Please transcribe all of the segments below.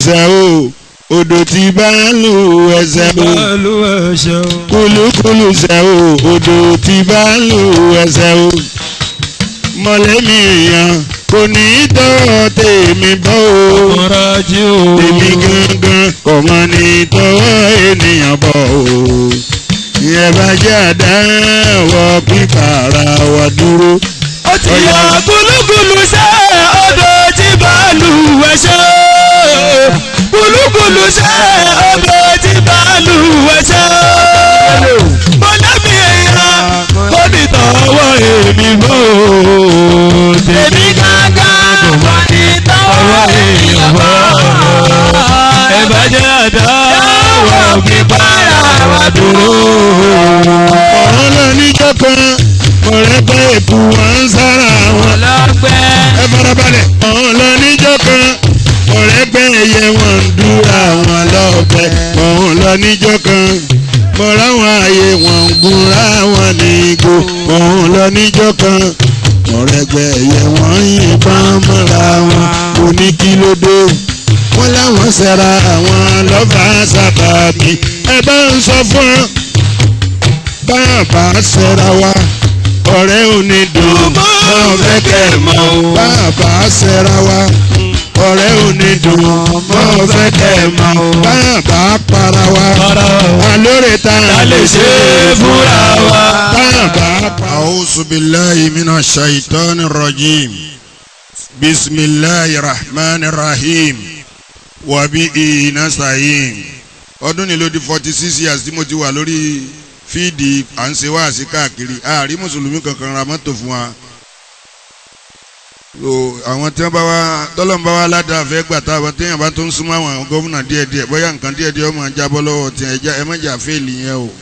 ẹsẹ̀ o odò tí bá lù ẹsẹ̀ o Bàálù ẹ̀ṣẹ̀ o. kúlúkúlù ṣẹ̀ o odò tí bá lù ẹsẹ̀ o mọ̀lẹ́mí èèyàn kò ní í tọ́ tèmi bọ́ o Ọ̀rọ̀ ajé o. tèmi gangan kò mọ ní tọwọ́ ènìyàn bọ̀ o ìyẹn bá jẹ́ àdáwọ̀ pípàrà wà dúró. ó ti yọ gúlúgúlú ṣe odò tí bàálù ẹ̀ṣẹ̀ gúlúgúlú ṣe odò tí bàálù ẹ̀ṣẹ̀ mọ̀lẹ́bí èèyàn kò ní tọwọ́ èmi bò ó tèmi gángan kò ní tọwọ́ èèyàn bò ó ẹ bá jẹ́ àdáwọ̀ pípàrà wà dúró. ọ̀rọ̀ náà níjọ́ kan ọ̀rẹ́gbẹ́ èkó wọn ń sára wọn. ọlọ́gbẹ́. ẹ farabalẹ̀. ọ̀hún lọ níjọ́ kan ọ̀rẹ́gbẹ́ ẹyẹ wọn ń dúra wọn lọ́bẹ̀. ọ̀hún lọ níjọ́ kan mọ̀ra wọn ààyè wọn ń gúnra wọn ní igbó. ọ̀hún lọ níjọ́ kan ọ̀rẹ́gbẹ́ ẹyẹ wọn ń yìnbọn mọ́ra wọn kò ní kí ló dé. wọ́n láwọn ṣẹ̀ra àwọn lọ́fà sábàbí ẹ bá ń sọ fún ọ bá a bá ṣẹ̀ra wa ọ̀rẹ́ ò ní dùn mọ́ fẹ́ kẹ́ ẹ̀ mọ́ o. bá a bá ṣẹ̀ra wa ọ̀rẹ́ ò ní dùn mọ́ fẹ́ kẹ́ ẹ̀ mọ́ o. bá a bá para wa alóore ta lè ṣe fúnra wa. bá a bá para. a'udhu billahi minash shaitani rajim bisimilahi rahmani rahim wabi nasta'in ọdún ni ló di forty six years tí mo ti wà lórí fíìdì à ń ṣe wáàsí káàkiri àárí mùsùlùmí kankan ra mọ́tò fún wa so àwọn tí wọ́n bá wá tọ́lọ́n bá wá ládàá fẹ́ gbà tá àwọn téèyàn bá tó ń súnmọ́ àwọn gómìnà díẹ̀díẹ̀ bóyá nǹkan díẹ̀díẹ̀ ọmọ jábọ́ lọ́wọ́ tí ẹja ẹ mọ̀jà fẹ́ẹ̀lì yẹn o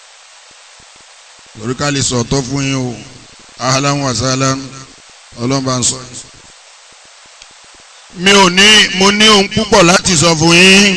lórí ká lè sọ̀tọ́ fún yín o ahlan wa sahlan ọlọ́mọba ń sọ. mi ò ní mo ní ohun púpọ̀ láti sọ fún yín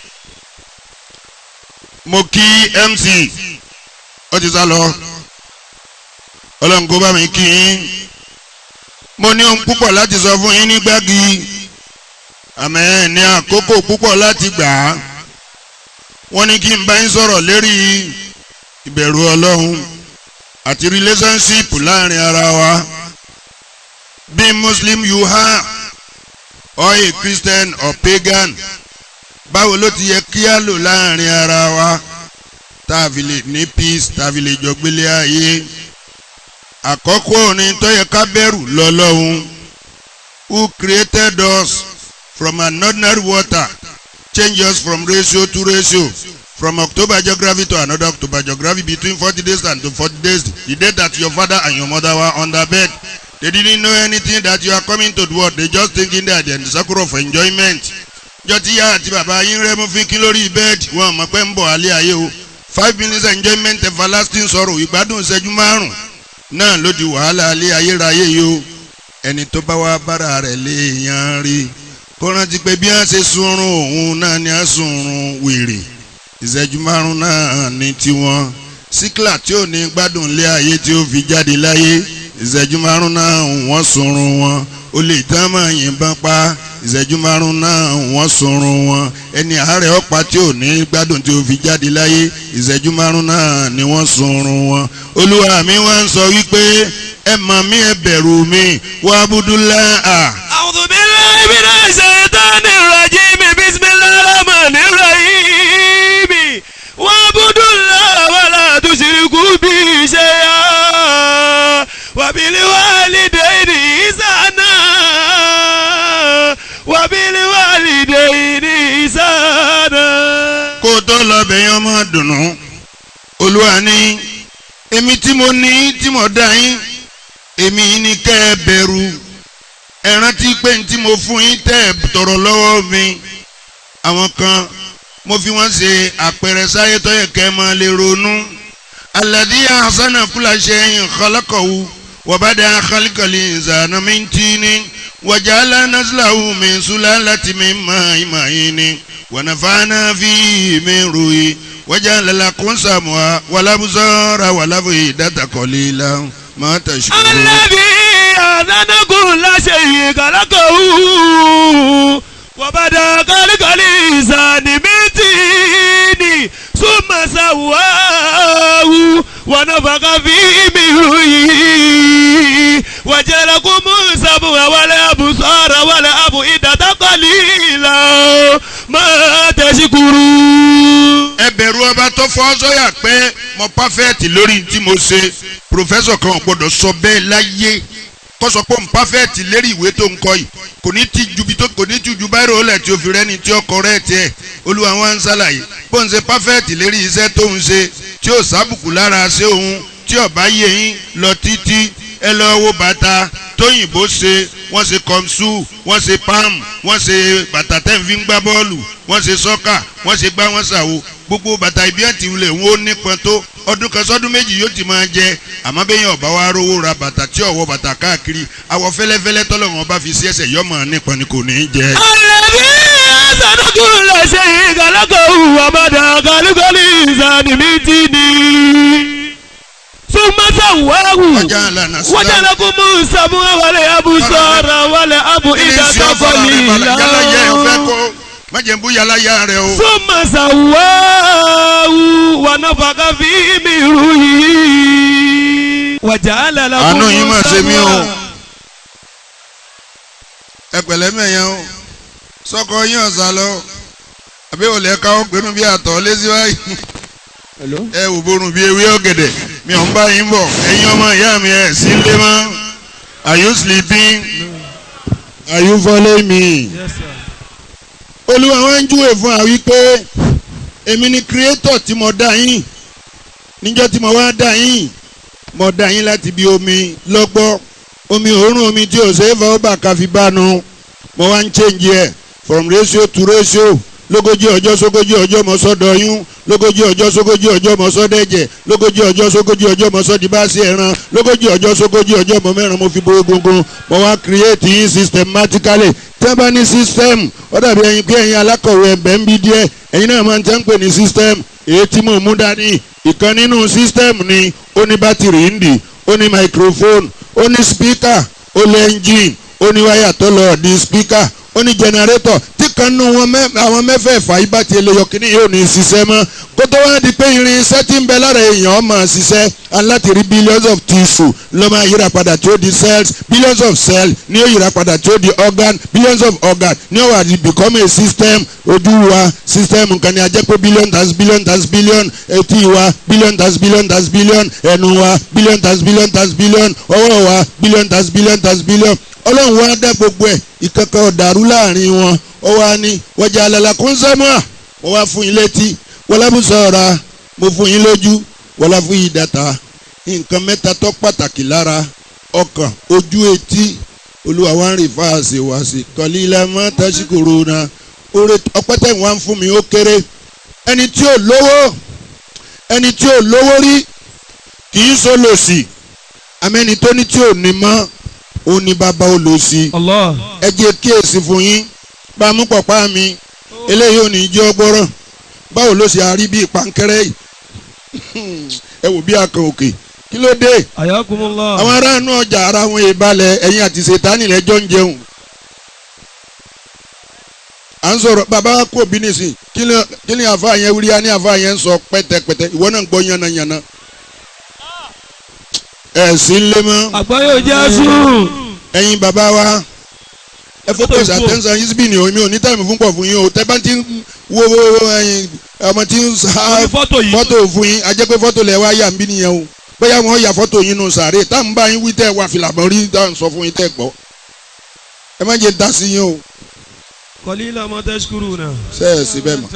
mo kí MC ó ti sá lọ ọlọ́run kó bá mi kí yín mo ní ohun púpọ̀ láti sọ fún yín ní gbági àmọ́ ẹ̀ ní àkókò púpọ̀ láti gbà á wọ́n ní kí n bá yín sọ̀rọ̀ lérí ìbẹ̀rù ọlọ́run àti relationship láàrin ara wa bí muslim you are or a christian or pagan báwo ló ti yẹ kí á lò láàrin ara wa tá a fi lè ní peace tá a fi lè jọ gbélé ayé àkọ́kọ́ orin tó yẹ ká bẹ̀rù lọ́lọ́hun who created us from an ordinary water change us from ratio to ratio from October geography to another October geography between forty days and to forty days the day that your father and your mother were under bed they didn't know anything that you are coming to the world they just thinking that they are in the circle of enjoyment jọ tí yá àti bàbá yín rẹ mú fínkín lórí bẹ́ẹ̀dì wọn mọ̀ pé ń bọ̀ alẹ́ ayé o five minutes enjoyment everlasting sorrow ìgbádùn ìṣẹ́jú márùn náà ló di wàhálà alẹ́ ayérayé yìí o ẹni tó bá wá bára rẹ̀ léèyàn rí kó rántí pé bí wọ́n ṣe sunrun òun náà ni wọ́n sunrun wèrè ìṣẹ́jú márùn náà ní tiwọn síkìlà tí ò ní gbádùn ilé ayé tí ó fi jáde láyé ìṣẹ́jú márùn náà wọ́n sunrun wọn ó lè tán máa yìnbọn pa ìṣẹ́jú márùn náà wọ́n sunrun wọn ẹni àárẹ̀ ọ̀pá tí ò ní gbádùn tí ó fi jáde láyé ìṣẹ́jú márùn náà ni wọ́n sunrun wọn olúwa mi wá ń sọ wípé ẹ mọ̀ mí ẹ bẹ̀rù mi wá abudulá à. أعوذ بالله من الشيطان الرجيم بسم الله الرحمن الرحيم واعبدوا الله ولا تشركوا به شيئا وبالوالدين إحسانا وبالوالدين إحسانا kó o tó lọ bẹ̀ yẹn ọmọ dùnú olúwa ní èmi tí mo ní tí mo dá yín èmi ní kẹ́ ẹ bẹ̀rù ẹ rántí pé ní tí mo fún yín tẹ́ ẹ tọrọ lọ́wọ́ mi àwọn kan mo fi wọ́n ṣe àpẹẹrẹ sáyé tó yẹ kẹ́ ẹ máa lè ronú alladhi ahsana kulla shay'in khalaqahu wa bada'a khalqal insana min tinin wa ja'ala naslahu min sulalatin min ma'in mahin wa nafa'na fihi min ruhi wa ja'ala lakum sam'a wal absara wal af'idata qalilan ma tashkurun. الذي أذن كل شيء خلقه وبدا خلق ونفخ فيه من روحه وجعلكم السمع والأبصار والأفئدة قليلا ما تشكرون ẹ bẹ̀rù ọba tó fọ́ sọ́yà pé mo pàfẹ́ẹ̀tì lórí tí mo ṣe pòfẹ́sọ̀ kan ò gbọ́dọ̀ sọ bẹ́ẹ̀ láyé kó sọ pé mo pàfẹ́ẹ̀tì lérí ìwé tó ń kọ yìí kò ní ti ju bi tó kò ní ti ju báyìí rọlẹ̀ tí o fi rẹ́ni tí ó kọ rẹ́ tiẹ̀ olúwa wọn ń ṣàlàyé bó ń ṣe pàfẹ́ẹ̀tì lérí iṣẹ́ tó ń ṣe tí ó sábùkù lára ṣé òun tí ọba yé yín lọ títí ẹ lọ wo bàtà tóyìnbó ṣe wọ́n ṣe kọ́mṣú wọ́n ṣe pam wọ́n ṣe bàtà tẹ́ ń fi ń gbá bọ́ọ̀lù wọ́n ṣe sọ́kà wọ́n ṣe gbá wọ́n ṣàwo gbogbo bàtà ibi àti wulẹ̀ wọn ó nípọn tó ọdún kan sọ́dún méjì yóò ti máa jẹ àmọ́ bẹ́yìn ọ̀bá wa rówó ra bàtà tí ọ̀wọ́ bàtà káàkiri àwọ̀ fẹ́lẹ́fẹ́lẹ́ tọ́lọ́wọ́n bá fi sí ẹsẹ̀ yọmọ nípọn ni kò ní í jẹ. الذي أحسن كل شيء خلقه وبدأ خلق الإنسان من طين ثم سواه ọjà àlànà sílá وجعلكم السمع والأبصار والأفئدة yálàyà ẹ fẹ́ قليلا kó májèmbú yálàyà rẹ o. ثم سواه ونفخ فيه من روحه وجعل لكم àánú yín mà ṣe mí o السمع ẹ pẹ̀lẹ́ mẹ̀yàn o sọkọ yín ọ̀sà lọ àbí olè ká ó pinnu bí àtọ̀ lẹ́sí báyìí ẹ wò borun bí ewé ọ̀gẹ̀dẹ̀ mi ò ń bá yín bọ̀ ẹ̀yin ọmọ ìyá mi ẹ̀ sí lé mọ́ are you sleeping are you following me Yes, sir. olúwa wọn ń júwèé fún wa wípé èmi ni creator tí mo dá yín níjọ́ tí mo wá dá yín mo dá yín láti bí omi lọ́gbọ́ omi òórùn omi tí ò ṣe é fọwọ́ bà ká fi bánu mo wá ń change ẹ̀ from ratio to ratio lógójì ọjọ́ sógójì ọjọ́ mo sọ dọ̀yún lógójì ọjọ́ sógójì ọjọ́ mo sọ dẹ̀jẹ̀ lógójì ọjọ́ sógójì ọjọ́ mo sọ di báàsì ẹran lógójì ọjọ́ sógójì ọjọ́ mo mẹ́ran mo fi bo egungun mo wá create yín systematically tí wọ́n bá ní system ó dàbí ẹyin pé ẹyin alákọ̀wé ẹ̀bẹ̀ ń bí díẹ̀ ẹyin náà máa ń tẹ́ ń pè ní system èyí tí mò ń mú dání ìkan nínú system ni ó ní bátìrì ń dì ó ní microphone ó ní speaker ó ní engine ó ní wáyà tó lọ di speaker ó ní generator tí kan nù wọn mẹ àwọn mẹ́fẹ̀ẹ̀fà yìí bá ti lè yọ kíní yóò ní ṣiṣẹ́ mọ́ kó tó wá di pé irin iṣẹ́ tí ń bẹ lára èèyàn máa ṣiṣẹ́ aláti rí billions of tissue ló máa yíra padà tí ó di cells billions of cells ní ó yíra padà tí ó di organ billions of organ ní ó wà di become a system ojú wa system nǹkan ni a jẹ́ pé billion times billion times billion etí wa billion times billion times billion ẹnu wa billion times billion times billion ọwọ́ wa billion times billion times billion ọlọ́run wa dá gbogbo ẹ̀ ìkankan ọ̀dàrú láàrin wọn ó wá ní wọ́jà àlàlà kún sẹ́mọ́à mo wá fún yín létí wọlábùsọ̀ra mo fún yín lójú wọlá fún yín dàtà nǹkan mẹ́ta tó pàtàkì lára ọkàn ojú etí olúwa wa ń rìn fáàsì wá sí kọ́lí ilẹ̀ mọ́ tẹ́síkòrò náà oore ọpẹ́ tẹ̀ wá ń fún mi ó kéré ẹni tí ò lówó ẹni tí ò lówó rí kì í so lòsì àmẹ́ni tó ní tí ò ní mọ́ ó ní bàbá ó lò sí Allah. ẹ jẹ́ kíyèsí fún yín bá a mú pọ̀pá mi eléyìí ò ní jẹ́ ọgbọ́rọ̀ báwo ló ṣe àárí bíi pankẹ́rẹ́ yìí ẹ wò bí akàn òkè kí ló dé Ayakumullah. àwọn aráàlú ọjà ara wọn ìbalẹ̀ ẹ̀yìn àti ṣètánì lẹ́jọ́ ń jẹun à ń sọ̀rọ̀ bàbá wa kò bí nìsín kí ni kí ni àfa yẹn wíri á ní àfa yẹn ń sọ pẹ́tẹ́pẹ́tẹ́ ìwọ náà ń gbọ́ yánnayànna ẹ̀ sí ń lé mọ́ Àgbáyé Jésù. ẹ̀yin bàbá wa ẹ focus Fọ́tò fò. attention yín síbí ni o mi ò ní táìmù fún pọ̀ fún yín o tẹ́ bá ti ń wo wo wo ẹ̀yin ọmọ tí ń sa Orí fọ́tò yìí. fọ́tò fún yín a jẹ́ pé fọ́tò lẹ̀ wá yà ń bí nìyẹn o bóyá wọn yà fọ́tò yín nù sàárè tá à ń bá yín wí tẹ́ wà fìlà mọ́ rí tá à ń sọ fún yín tẹ́ gbọ́ ẹ má jẹ́ dá sí yín o Qalila ma tashkuruna. ṣe é sí bẹ́ẹ̀ mọ́.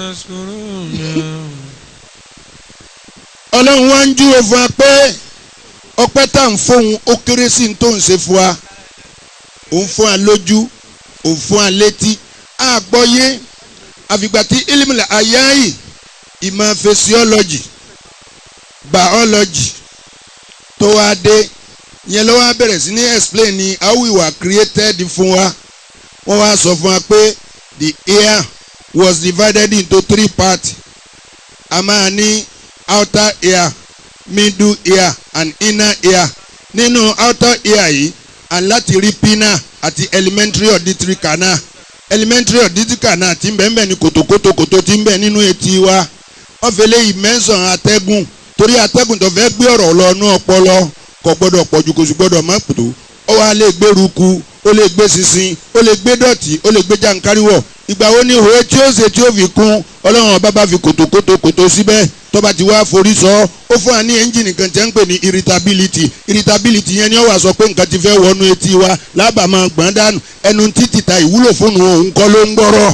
ọlọ́run wá ń júwe fún wa pé ọpẹ́ tá à ń fóun ó kéré sí ní tó ń ṣe fún wa òun fún wa lójú òun fún wa létí àgbọ́yé àfìgbà tí ilimila ayayi ìmọ̀ physiology biology tó wá dé yẹn ló wá bẹ̀rẹ̀ sí ní explain ní how we were created fún wa wọ́n wá sọ fún wa pé the ear was divided into three parts a máa ní outer ear middle ear and inner ear nínú outer ear yìí and láti rí pinna àti elementary auditory canal elementary auditory canal tí ń bẹ ń bẹ ní kòtòkòtò kòtò tí ń bẹ nínú etí wa wọ́n fi léyìí mẹ́sàn-án atẹ́gùn torí atẹ́gùn tó fẹ́ gbé ọ̀rọ̀ lọ inú ọpọlọ kò gbọ́dọ̀ pọ̀jù kò sì gbọ́dọ̀ má pòtó ó wá lè gbé ruku ó lè gbé sinsin ó lè gbé dọ̀tí ó lè gbé jàǹkáríwọ̀ ìgbà wo ni òwe tí ó ṣe tí ó fi kún ọlọ́run ọba bá fi kòtòkòtò kòtò síbẹ̀ tó bá ti wá forí sọ ó fún wa ní ẹ́ńjìnì kan tí wọ́n ń pè ní irritability irritability yẹn ni ó wà sọ pé nǹkan ti fẹ́ wọnú etí wa lábàá máa gbọ́n dànù ẹnu títì ta ìwúlò fún òun kọ́ ló ń gbọ́rọ̀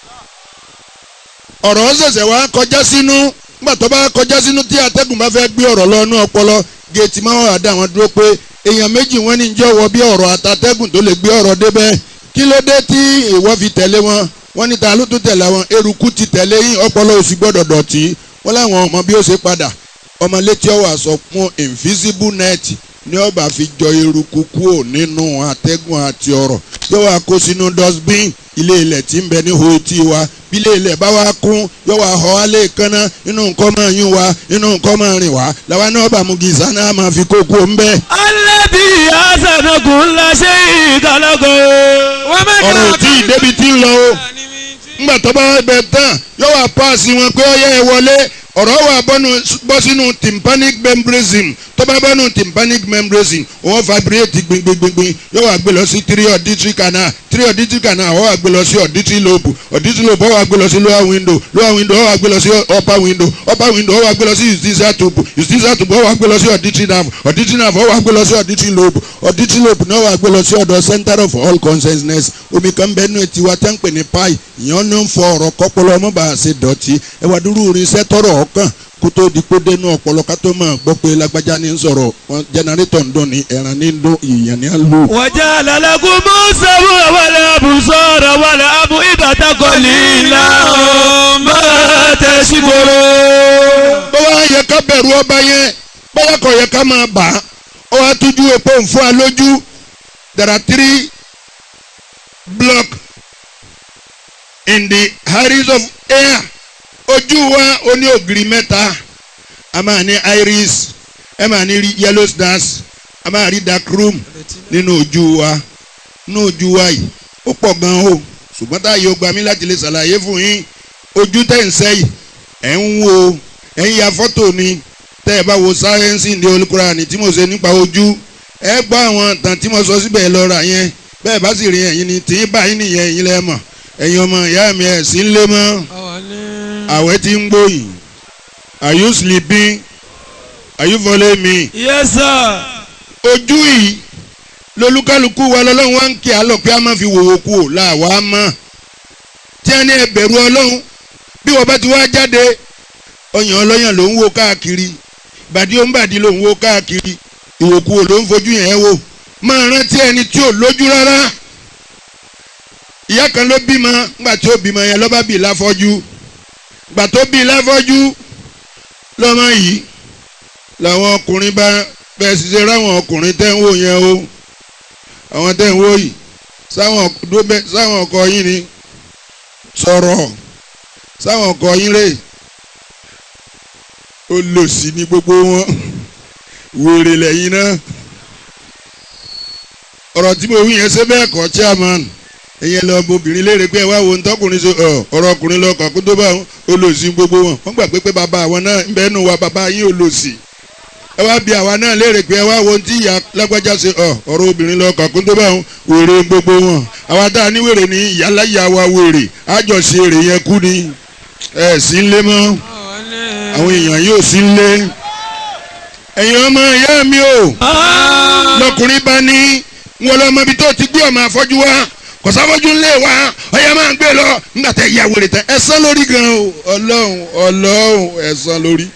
ọ̀rọ̀ ṣẹ̀ṣẹ̀ wá kọjá sínú nígbà tó bá kọjá sínú tí atẹ́gùn bá fẹ́ gbé ọ̀rọ̀ lọ inú ọpọlọ géètì máa wà dá wọn dúró pé èèyàn méjì wọn ní jọ̀wọ́ bí ọ̀rọ̀ àtàtẹ́gùn tó lè gbé ọ̀rọ̀ débẹ̀ kí ló dé tí ìwọ fi tẹ̀lé wọn wọ́n ní ta ló tún tẹ̀lé wọn eruku ti tẹ̀lé yín ọpọlọ ò sì gbọ́dọ̀ dọ̀tí wọ́n láwọn ọmọ bí ó ṣe padà ọmọ létí ọwọ́ àsọ fún invisible net ní ọba fi jọ eruku kúò nínú atẹ́gùn àti ọ̀rọ̀ yóò wá kó sínú dustbin ilé ilẹ̀ tí ń bẹ ní hoetí wa bí ilé ilẹ̀ bá wá kún yóò wá họ alẹ́ kánná inú nǹkan máa yún wa inú nǹkan máa rìn wá làwa náà bá mu gìsà náà máa fi kókó ń bẹ́ẹ̀. alẹ́bí àṣàdọ̀gùn ńlá ṣe ìkàlọ́gọ̀. ọ̀rọ̀ tí ìdébi ti ń lọ o ńgbà tó bá bẹ tán yóò wá paasi wọn pé ọyẹ ẹ wọlé ọ̀rọ̀ wà bọ́nu bọ́ sínú tympanic membrane tó bá bọ́nu tympanic membrane wọ́n vibrate gbingbingbin yóò wá gbé lọ sí three auditory canal three auditory canal wọ́n wá gbé lọ sí auditory lobe auditory lobe wọ́n wá gbé lọ sí lower window lower window wọ́n wá gbé lọ sí upper window upper window wọ́n wá gbé lọ sí justicia tube justicia tube wọ́n wá gbé lọ sí auditory nerve auditory nerve wọ́n wá gbé lọ sí auditory lobe auditory lobe náà wá gbé lọ sí ọ̀dọ̀ center of all consciousness omi kan bẹ́ẹ̀ nù tiwa tẹ́ ń pè ní pi ìyẹn ní ń fọ ọ̀rọ̀ kọ́pọ̀lọ́ ọmọ bá a ṣe dọ̀tí ẹwà dúró irinṣẹ́ tọrọ ọkàn kó tó di kó dénú ọpọlọ ká tó máa gbọ́ pé lágbájá ní ń sọ̀rọ̀ wọn jẹnẹrétọ̀ ń dún ní ẹran ní ń dún ìyẹn ní ń lò. wàjà lálẹ́kùn mú sẹ́wù wàlẹ̀ àbùsọ̀rọ̀ wàlẹ̀ àbù ìbàdàkọ̀ lílà máa tẹ̀sí gbòòrò. bó wá yẹ ká bẹ̀rù ọba yẹn bóyá kò yẹ ká máa bà á ó wá tójú epo ń fún wa lójú there are three block in the iris of air ojú wa ó ní ògiri mẹ́ta a máa ní iris ẹ máa ní yellow stars a máa rí dark room nínú ojú wa nínú ojú wa yìí ó pọ̀ gan o ṣùgbọ́n táyé ó gba mí láti lè ṣàlàyé fún yín ojú tẹ̀ ń sẹ́yìn ẹ̀ ń wo ẹ̀ ń ya fọ́tò ni tẹ́ ẹ bá wo sáyẹ́nsì ní olùkúránì tí mo ṣe nípa ojú ẹ gbọ́ àwọn ìtàn tí mo sọ síbẹ̀ lọ́ra yẹn bẹ́ẹ̀ bá sì rí ẹ̀yin ni tí ń bá yín nìyẹn ẹ̀yin lẹ́ mọ̀ ẹ̀yin ọmọ ìyá mi ẹ̀ sí ń lé mọ́ àwẹ̀ tí ń gbóyìn are you sleeping are you following me. yes sir. ojú yìí lolúkálukú wa lọ́lọ́run wá ń kí àlọ́ pé a máa fi wòwò kú ò láwa mọ́ tí a ní ẹbẹ̀rù ọlọ́run bí wọ́n bá ti wá jáde ọyàn ọlọ́yàn ló ń wo káàkiri bàdí ó ń bàdí ló ń wo káàkiri ìwòkú ò ló ń fojú yẹn wò máa rántí ẹni tí ò lójú rárá ìyá kan ló bímọ ńgbà tí ó bímọ yẹn lọ́ba bíi láfọ́jú gbà tó bíi láfọ́jú lọ́mọ yìí làwọn ọkùnrin bá bẹ́ẹ̀ ṣiṣẹ́ ráwọn ọkùnrin tẹ́ ń wò yẹn o àwọn tẹ́ ń wò yìí sáwọn ọkọ yín ni sọ̀rọ̀ sáwọn ọkọ yín rè olòṣì ni gbogbo wọn wèrè lẹ́yìn náà ọ̀rọ̀ tí mo wí yẹn ṣe bẹ́ẹ̀ kọ́ chairman ẹ̀yẹ lọ obìnrin léèrè pé ẹ wá wo ntọ́kùnrin ṣe ọ̀rọ̀ ọkùnrin lọ kàn kó tó bá olòṣì gbogbo wọn wọ́n gbà pé pé bàbá àwọn náà ń bẹ́ẹ̀ nù wa bàbá yín olòṣì ẹ wá bí àwa náà léèrè pé ẹ wá wo tí ìyá lágbájá ṣe ọ̀rọ̀ obìnrin lọ kàn kó tó bá wèrè gbogbo wọn àwa tá a ní wèrè ní ìyáláyà wa wèrè àjọṣe èrè yẹn kú ni ẹ sí ń lé mọ́ àwọn èèyàn yóò sí ń lé ẹ̀yin ọmọ ìyá mi o lọkùnrin bá ní wọn lọ mọ ibi tó ti gbé ọmọ àfọ́jú wa kò sáfọ́jú ńlẹ̀ wa ọyẹ máa ń gbé lọ nígbà tẹ ìyá wèrè tẹ ẹ̀san lórí gan o ọlọ́run ọlọ́run ẹ̀san lórí.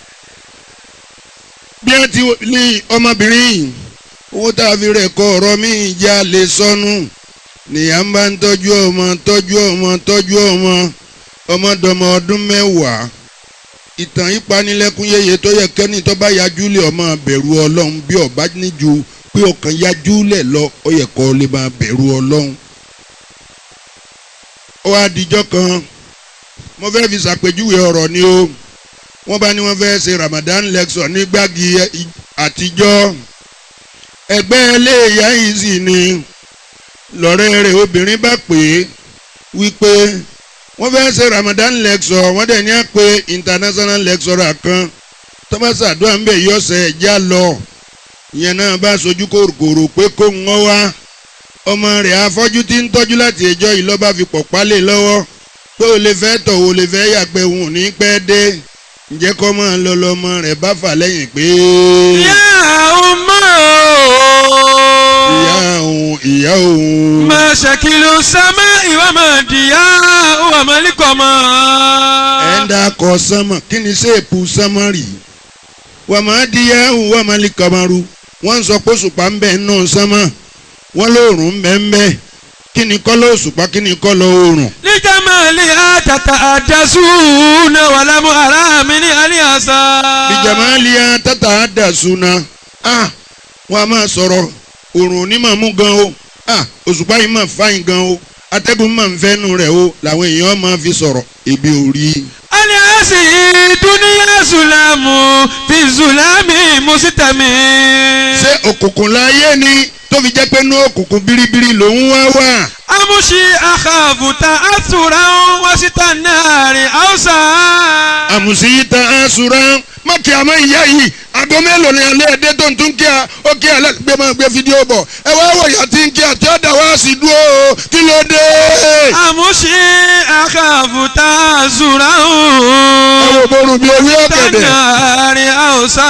bí wọ́n ti ní ọmọbìnrin yìí owó tá a fi rẹ̀ kọ ọ̀rọ̀ mi ìjà lè sọnù nìyá ń bá ń tọ́jú ọmọ tọ́jú ọmọ tọ́jú ọmọ ọmọdọmọ ọdún mẹ́wàá ìtàn ìpanilẹ́kún yẹyẹ tó yẹ kẹ́ni tó bá yajú lé ọmọ bẹ̀rù ọlọ́run bí ọba níjú pé ọkàn yajú lẹ̀ lọ ó yẹ kó lè máa bẹ̀rù ọlọ́run. ó wá dijọ́ kan mo fẹ́ fi ṣàpèjúwe ọ̀rọ̀ ni o wọ́n bá ní wọ́n fẹ́ ṣe Ramadan lecture ní gbági àtijọ́ ẹgbẹ́ eléyà yìí sì ni lọ́rẹ́ rẹ̀ obìnrin bá pè é wípé wọ́n fẹ́ ṣe Ramadan lecture wọ́n dẹ̀ ní à pé international lecturer kan tọ́másì àdúrà ń bẹ̀ yí ọ̀sẹ̀ ẹ̀já lọ ìyẹn náà bá sojú kòròkòrò pé kó ń wọ́n wá ọmọ rẹ̀ afọ́jú tí ń tọ́jú láti ẹjọ́ yìí lọ́ba fi pọ̀ pálẹ̀ lọ́wọ́ pé o lè fẹ́ tọ̀ o lè fẹ́ yàgbẹ́ òun ò ní pẹ́ dé ǹjẹ́ kọ́ máa lọ lọ́mọ rẹ̀ bá fà lẹ́yìn pé يا أمه ìyá òun ìyá òun ما شكل السماء وما ضياء وما ẹ̀ ń القمر dákọ̀ sánmọ̀ kí ni ṣéèpù sánmọ̀ rì wà máa di yahoo wà máa lè kamaru wọ́n ń sọ pé òṣùpá ń bẹ nínú sánmọ̀ wọ́n lóòrùn ń bẹ ń bẹ kí ni kọ́lọ́ òṣùpá kí ni kọ́lọ́ oòrùn. لجمالها تتحدثون ولم أرى من اليسار bìjàmáàlìyà tata àdàsúná ah wọ́n a máa sọ̀rọ̀ oòrùn ní màmú gan o ah òṣùpá yìí máa fáyín gan o atẹ́gùn máa ń fẹ́nu rẹ̀ o làwọn èèyàn máa fi sọ̀rọ̀ ebi ò rí i. aliasi duniya zulamu fi zulami musitami. ṣé òkùnkùn láyé ni tó fi jẹ́ pé inú òkùnkùn biribiri lòún wá wà. amusi akabuta atura wasita nari hausa. àmùsí ta àṣùrà má kí a máa ìyá yìí àgọ́ mélòó ni alẹ́ ẹ̀dẹ́ tó ń tún kí a ó kí a gbé máa gbé fídíò bọ̀ ẹ wá wọ̀ ìyá tí ń kí a tí ó dà wá sí dúró o, kí ló dé. amusi akabuta atura ẹ wo borun bí ewé ọ̀gẹ̀dẹ̀ nari hausa.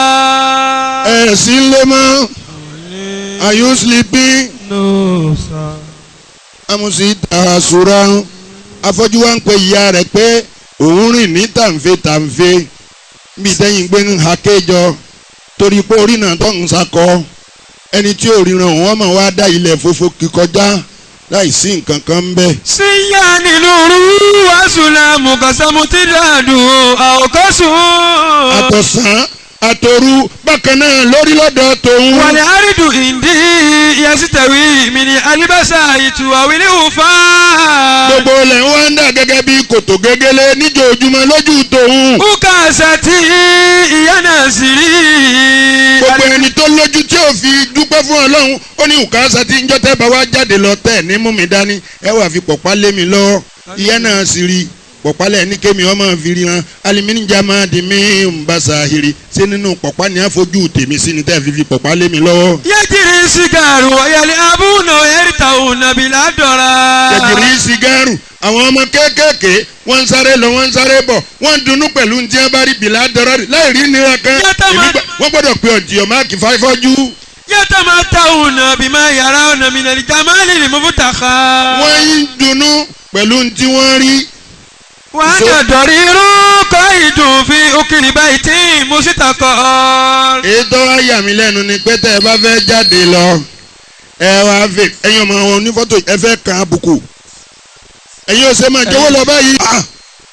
ẹ̀ sí ń lé mọ́ are you sleeping no sir. àmùsí ta àṣùrà afọ́jú wa ń pe ìyá rẹ̀ pé òun rìn ní tàǹfẹ́ tàǹfẹ́ bí tẹ́yìn gbé ń ha kéjọ torí pé orí náà tó ń sakọ ẹni tí ò ríran òun ọmọ wa dá ilẹ̀ fòfò kíkọjá láì sí nǹkan kan ń bẹ̀. síyáni lóru wàsùlámù kọsàmùtìdàdù àwòkọ́sùn. àtọ̀sán àtòru bákan náà lórí lọ́dọ̀ tòun. wàlẹ̀ àrídù ìndí yasitẹ̀wì mi ni alibasa ìtùwàwílẹ̀ òfà. gbogbo ilẹ̀ ń wá ń dà gẹ́gẹ́ bí kòtò gégélé níjòjúmọ́ lójú tòun. uka sati ìyá náà sì rí. gbogbo ẹni tó lójú tí ò fi dúpẹ́ fún ọlọ́run ó ní ùkásá tí ń jọ́tẹ́ bá wá jáde lọ tẹ̀ ní mú mi dání ẹ wà fi pọ̀pá lé mi lọ́wọ́ ìyá náà sì rí pọ̀pá lẹ̀ ní kémi ọmọ fi rí hàn alimínìjà máa di mí ń bá sàhìrì ṣé nínú pọ̀pá ni a fojú tèmi sí ni tẹ́ fi fi pọ̀pá lé mi lọ́wọ́. yẹ́jìrì sigaru ọ̀yẹ́lẹ̀ abúnà ẹ̀rìtà ònàbìlà dọ̀ra. jẹjìrì sìgáàrù àwọn ọmọ kéékèèké wọ́n ń sáré lọ wọ́n ń sáré bọ̀ wọ́n ń dunnú pẹ̀lú ní tí wọ́n bá rí bìlà dọ́rọ́ rí láì rí nira kan Yàtọ̀ Èmi máa- gbà- wọ́n gbọ́dọ̀ pe ọ̀jìyàn máàkì fáfọ́jú yẹ́tàmá táwùnà bímọ yàrá ọ̀nà mìnàlì jamali ni mo bú tàkà. wọ́n ń dunnú pẹ̀lú ní tí wọ́n rí wàá So- nà dọ̀rí irú kọ́ ìdùn fi òkìrì báyìí tí mo sì tàkọ́. èyí tó wá yà mí lẹ́nu ni pé tẹ́ ẹ bá fẹ́ jáde lọ ẹ wá fè ẹ̀yin ọmọ wọn onífọ́tò ẹ fẹ́ kan àbùkù ẹ̀yin ò ṣe máa jẹ́wọ́ lọ báyìí. Ah!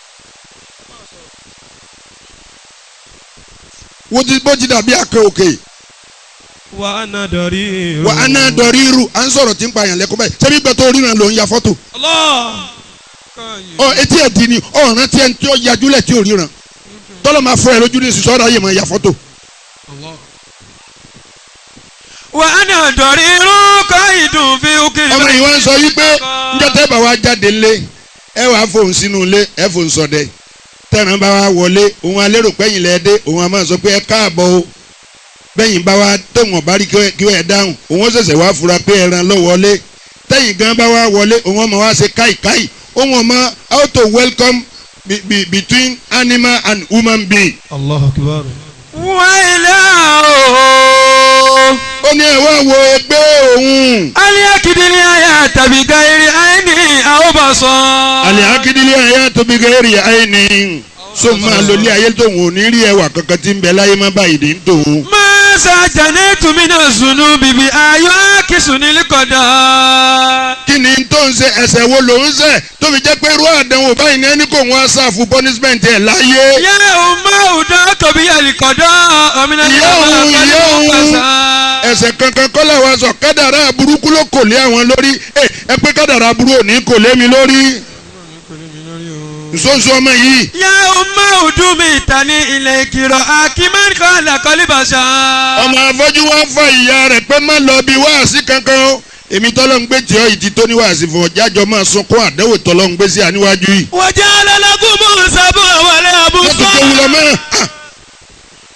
wọ́n ti bó ti dàbí akẹ́ òkè wàá nà dọ̀rí irú. wà á náà dọ̀rí irú à ń sọ̀rọ̀ tí ń pa àyàn lẹ́kọ́ báyìí ṣebí gbọ́ tó ríran ló ń ya fọ́tò ọ etí ẹ̀ di ni ọ̀ràn tí ẹ̀ ń tí ó yajúlẹ̀ tí ò ríran tọ́lọ́ máa fọ ẹ lójú ní sísọ́ ọ̀rọ̀ ayé máa ya fọ́tò. wàá nà dọ̀rí irú kọ́ ìdùn fi òkìrì ọmọ yìí wá ń sọ yí pé njọ́ tẹ́ bá wa jáde lé ẹ wàá fòun sínú ilé ẹ fòun sọdẹ tẹ̀ràn bá wa wọlé òun alérò pẹ́yìn lẹ́ dé òun a máa sọ pé ẹ káàbọ̀ o bẹ́yìn bá wa tóun ọ̀bá rí kí ẹ dáhùn òun ó ṣẹ̀ṣẹ̀ wá fura pé ẹran ló wọlé tẹ̀yìn gan bá wa wọlé òun ọmọ wa ṣe káìkáì òun ọmọ how to welcome be, be, between animal and human being. Allahu akbar. wáyé ooo. ó ní ẹ wá wo ẹgbẹ́ òun. aliakidili aya tàbí gairi aini àwòbàṣán. àlẹ́ akíndílé ayé tóbi gẹ́rì ayé ni so máa lo ilé ayé tóun ò ní rí ẹwà kankan tí ń bẹ láyé má báyìí ní tòun. masa jane tumina sunu bibi ayo akisu nilikọda. kí ni tó ń ṣe ẹsẹ̀ wo ló ń ṣẹ̀ tó fi jẹ́ pé irú àdánwò báyìí ní ẹni kò wọ́n ṣàfù punishment ẹ̀ láyé. yẹ ọmọ ọdọ tóbi alikọdọ ọmọnà Ìyá òun, ìyá òun. ẹsẹ̀ kankan kọ́ làwọn sọ kádàrá burúkú ló kò lé àwọn lórí ẹ ẹ pé kádàrá burú ò ní kò lé mi lórí. nsonso ọmọ yìí yẹ ọmọ ọdún mi ta ní ilẹ̀ ìkìrọ̀ akímẹ́rin kan làkọ́líbàṣà. ọmọ afọ́jú wa fa ìyá rẹ̀ pé má lọ bí wáàsí kankan o èmi tọ́lọ́ ń gbé tiọ́ ìdí tó ní wáàsí fún ọ jájọ máa sunkún àdéhùn tọ́lọ́ ń gbé sí àníwájú yìí. wọ́n jẹ́ alálàgùn mọ́ sábà wọlé wọ́n tún àbúkọ́. tó wúlọ mọ́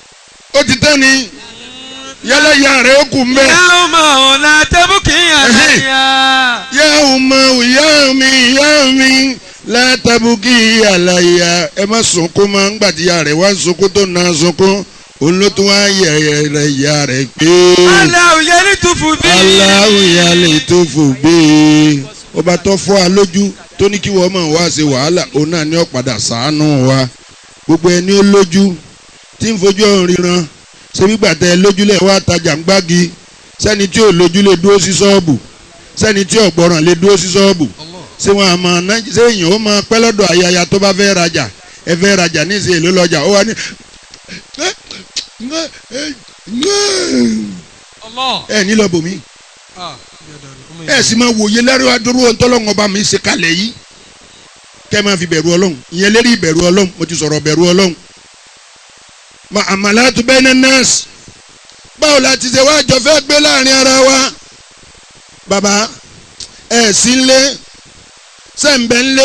tán ni yálà ìyá rẹ̀ ó kù mbẹ́. يوم لا تبكي عليا yá ọmọ ìyá mi ìyá mi látàbùkì àlàyé ẹ má sunkún mọ́ ńgbà tí ìyá rẹ̀ wá ń sunkún tó na sunkún òun ló tún wá yẹ rẹ̀ ìyá rẹ̀ pé الله يلطف بي aláwìyá lè tó fò gbé e ọba tó fọ́ a lójú tó ní kí wọ́n mọ̀ wá ṣe wàhálà òun náà ní ọ̀padà sàánú wa gbogbo ẹni ó lójú tí ń fojú ọ̀hún ríran ṣe bí gbàtẹ́ lójúlẹ̀ wá tajà ń gbági sẹ́ni tí ò lójú lè dúró sí ṣọ́ọ̀bù sẹ́ni tí ò gbọ́ràn lè dúró sí ṣọ́ọ̀bù ṣé wọn àmọ́ ná ṣé èèyàn ó máa pẹ́ lọ́dọ̀ ayaya tó bá fẹ́ rajà ẹ fẹ́ rajà ní ìsìn èlò lọ́jà ó wà ní. الله ẹ ní lọ bòmí آه. ẹ sì máa wòye lẹ́rú adúrú ọ̀ntọ́lọ́hún ọba mi ṣe kalẹ̀ yìí kẹ́ ẹ máa fi bẹ̀rù ọlọ́run ìyẹn lérí ìbẹ̀rù ọlọ́run mo ti sọ̀rọ̀ bẹ̀rù ọlọ́run. ma àmàlà tó bẹ́ẹ̀ ní nọ́ọ̀sì báwo la ti ṣe wá jọ fẹ́ gbé láàrin ara wa bàbá ẹ sí nlé sẹ́ǹbẹ̀ nlé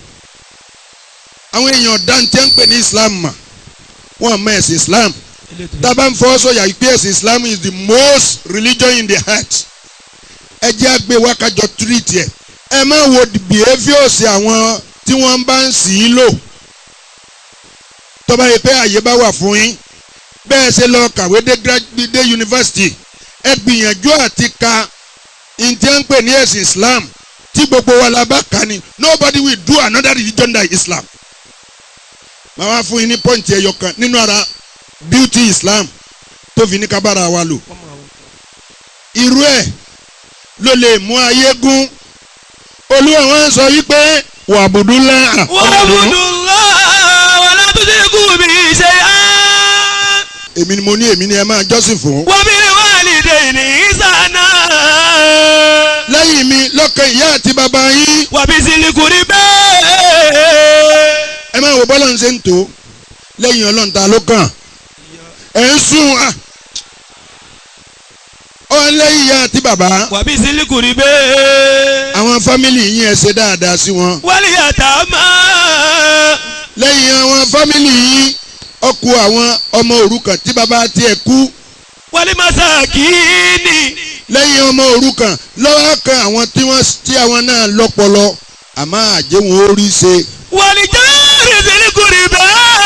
àwọn èèyàn dáńtẹ́ ń pè ní Islam mà wọ́n mọ ẹ̀sìn Islam tábà ń fọwọ́ sọ̀yà pé ẹ̀sìn Islam is the most religion in the heart ẹ jẹ́ àgbẹ̀ wákàjọ treat ẹ̀ ẹ má wo behaviours àwọn tí wọ́n bá ń sì í lò tó bá yẹ pé àyè bá wà fún yín bẹ́ẹ̀ ṣe lọ kàwé dé gra- dé yunifásitì ẹ gbìyànjú àti ka ntí à ń pè ní ẹ̀sìn Islam tí gbogbo wa la bá kà ní nobody will do another religion than Islam màá wá fún yín ní pọ́ǹtì ẹyọ kan nínú ara beauty Islam tó fi ní kábàárà wa lò irú ẹ̀ ló lè mú ayé gún olúwa wọn sọ wípé wàbùdúlá واعبدوا الله ولا تشركوا به شيئا èmi ni mo ní èmi ni ẹ máa jọ́sìn fún. وبالوالدين إحسانا lẹ́yìn mi lọ́kàn ìyá àti bàbá yín وبذي القربى ẹ máa wo bọ́lá ń ṣe ń tó lẹ́yìn ọlọ́run ta ló kàn ẹ̀ ń sùn à ọ lẹ́yìn ìyá àti bàbá وبذي القربى àwọn fámìlì yín ẹ ṣe dáadáa sí wọn واليتامى lẹ́yìn àwọn fámìlì yín ọkù àwọn ọmọ òrukàn tí bàbá tiẹ̀ kú والمساكين lẹ́yìn ọmọ òrukàn lọ́wọ́ kan àwọn tí wọ́n tí àwọn náà lọ́pọlọ àmọ́ àjẹwọ̀n orí ṣe والجار ذي القربى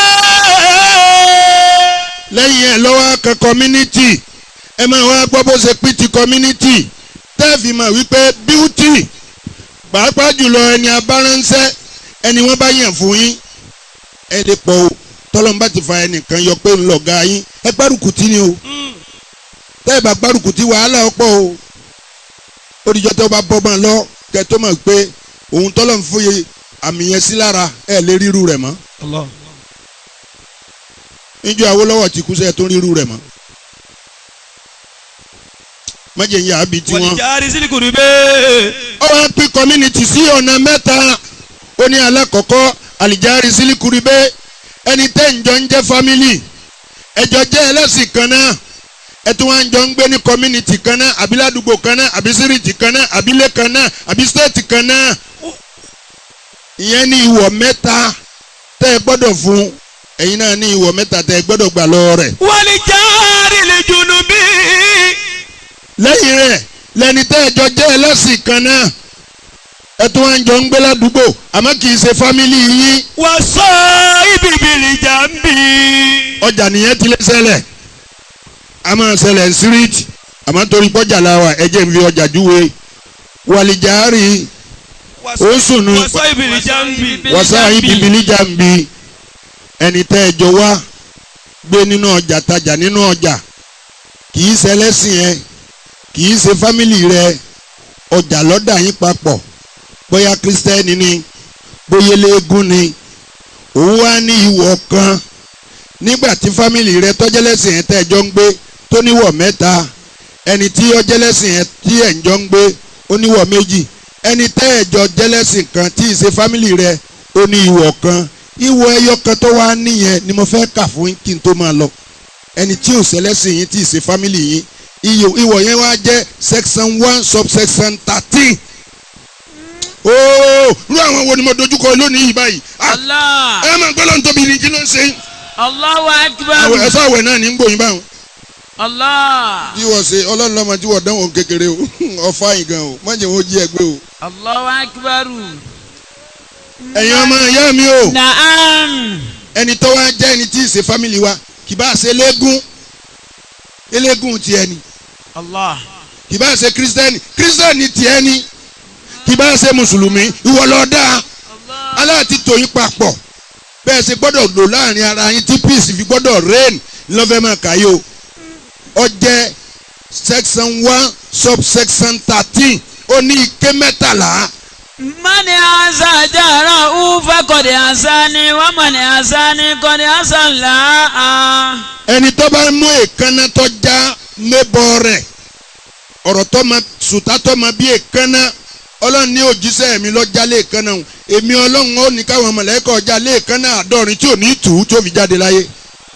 lẹ́yìn ẹ̀ lọ́wọ́ kan community ẹ máa wá gbọ́ bó ṣe pín ti community tẹ́ẹ̀fì mọ̀ wípé beauty pàápàá jùlọ ẹni abáránṣẹ́ ẹni wọ́n bá yàn fún yín ẹ lè pọ̀ o tọ́lọ́mùbá ti fa ẹnìkan yọ pé ńlọ̀gá yín ẹ gbárùkùtì ni o tẹ́ẹ̀ bá gbárùkùtì wàhálà ọ̀pọ̀ o ó dìjọ́ tó bá bọ́ máa lọ kẹ́ tó mọ̀ pé òun tọ́lọ́ ń fòye àmì yẹn sí lára ẹ lè ríru rẹ̀ mọ́ الله níjọ́ Awólọ́wọ̀ ti kú sẹ́ẹ̀ tó ríru rẹ̀ mọ́ májè ń yà á bi tí wọ́n. والجار ذي القربى ó wá pín community sí ọ̀nà mẹ́ta ó ní alákọ̀ọ́kọ́ àlìjáre sílíkùrìbẹ́ ẹni tẹ́ ń jọ ń jẹ́ family ẹjọ́ jẹ́ ẹlẹ́sìn kan náà ẹ tún wá ń jọ ń gbé ní community kan náà àbí ládùúgbò kan náà àbí síríìtì kan náà àbílẹ̀ kan náà àbí state kan náà ìyẹn ní ìwọ̀ mẹ́ta tẹ́ ẹ gbọ́dọ̀ fún ẹ̀yin náà ní ìwọ̀ mẹ́ta tẹ́ ẹ gbọ́dọ̀ gbà lọ́wọ́ rẹ̀ والجار الجنوب lẹ́yìn rẹ̀ lẹ́ni tẹ́ ẹ jọ jẹ́ ẹlẹ́sìn kan náà ẹ tún wá ń jọ ń gbé ládùúgbò àmọ́ kì í ṣe fámìlì yín والصائب بالجنب ọjà nìyẹn ti lé ṣẹlẹ̀ a máa ṣẹlẹ̀ síríìtì àmọ́ torí pọ́jà la wà ẹ jẹ́ n fi ọjà júwe wàlìjàárì ó sùnù والصائب بالجنب wàsá ibibili jàǹbi ẹni tẹ́ ẹ jọ wá gbé nínú ọjà tajà nínú ọjà kì í ṣẹlẹ́sìn ẹ kì í ṣe fámìlì rẹ ọjà lọ́dà yín papọ̀ bóyá kírísítẹ́nì ni bóyá eléégún ni òun wá ní ìwọ̀ kan nígbà tí fámìlì rẹ tọ́jẹ́lẹ́sìn ẹ tẹ́ ẹ jọ ń gbé tó níwọ̀ mẹ́ta ẹni tí ọjẹ́lẹ́sìn ẹ tí ẹ̀ ń jọ ń gbé ó níwọ̀ méjì ẹni tẹ́ ẹ jọ jẹ́lẹ́sìn kan tí ì ṣe fámìlì rẹ ó ní ìwọ̀ kan ìwọ̀ ẹyọ kan tó wá níyẹn ni mo fẹ́ kà fún yín kí n tó máa lọ ẹni tí ò ṣẹlẹ́sìn yín tí ì ṣe fámìlì yín iyò ìwọ̀ yẹn wá jẹ́ section one subsection thirteen ooo rú àwọn wo ni mo dojúkọ lónìí yìí báyìí Ah, Allah ẹ máa gbọ́ lọ́n tóbi ní kí ló ń ṣe yín Allahu akbar àwẹ̀ ẹ̀sọ́ àwẹ̀ náà ní ń gbòyìn báwọn Allah. bí wọ́n ṣe ọlọ́run lọ́mọ tí wọ́n dánwò kékeré o ọ̀fà yìí gan o má jẹ́ wọ́n jí ẹgbẹ́ o. Allahu akbaru. ẹ̀yin ọmọ ìyá mi o Naam. ẹni tó wá jẹ́ ẹni tí ì ṣe fámìlì wa kì bá ṣe eléégún eléégún tiẹ̀ ni Allah. kì bá ṣe kírísítẹ́nì kírísítẹ́nì tiẹ̀ ni kì bá ṣe mùsùlùmí ìwọ ló dáa Allah. aláàtí tòyìn papọ̀ bẹ́ẹ̀ ṣe gbọ́dọ̀ lò láàrin ara yín tí peace fi gbọ́dọ̀ reign lọ́fẹ̀ẹ́ máa kàyé o ó jẹ́ section one subsection thirteen ó ní ike mẹ́tàlá Mani asa jara ufa kọ̀dé asa ni wọ́n mani asa ni kọ̀dé asa là. ẹni tó bá mú èékánná tó já mébọ rẹ̀ ọ̀rọ̀ tó ma sùtá tó ma bí èékánná ọlọ́run ní òjíṣẹ́ mi lọ́jà léèkánná o èmi ọlọ́run ó ní káwọn mọ̀lẹ́kọ̀ ọjà léèkánná àádọ́rin tí ò ní tù ú tó fi jáde láyé.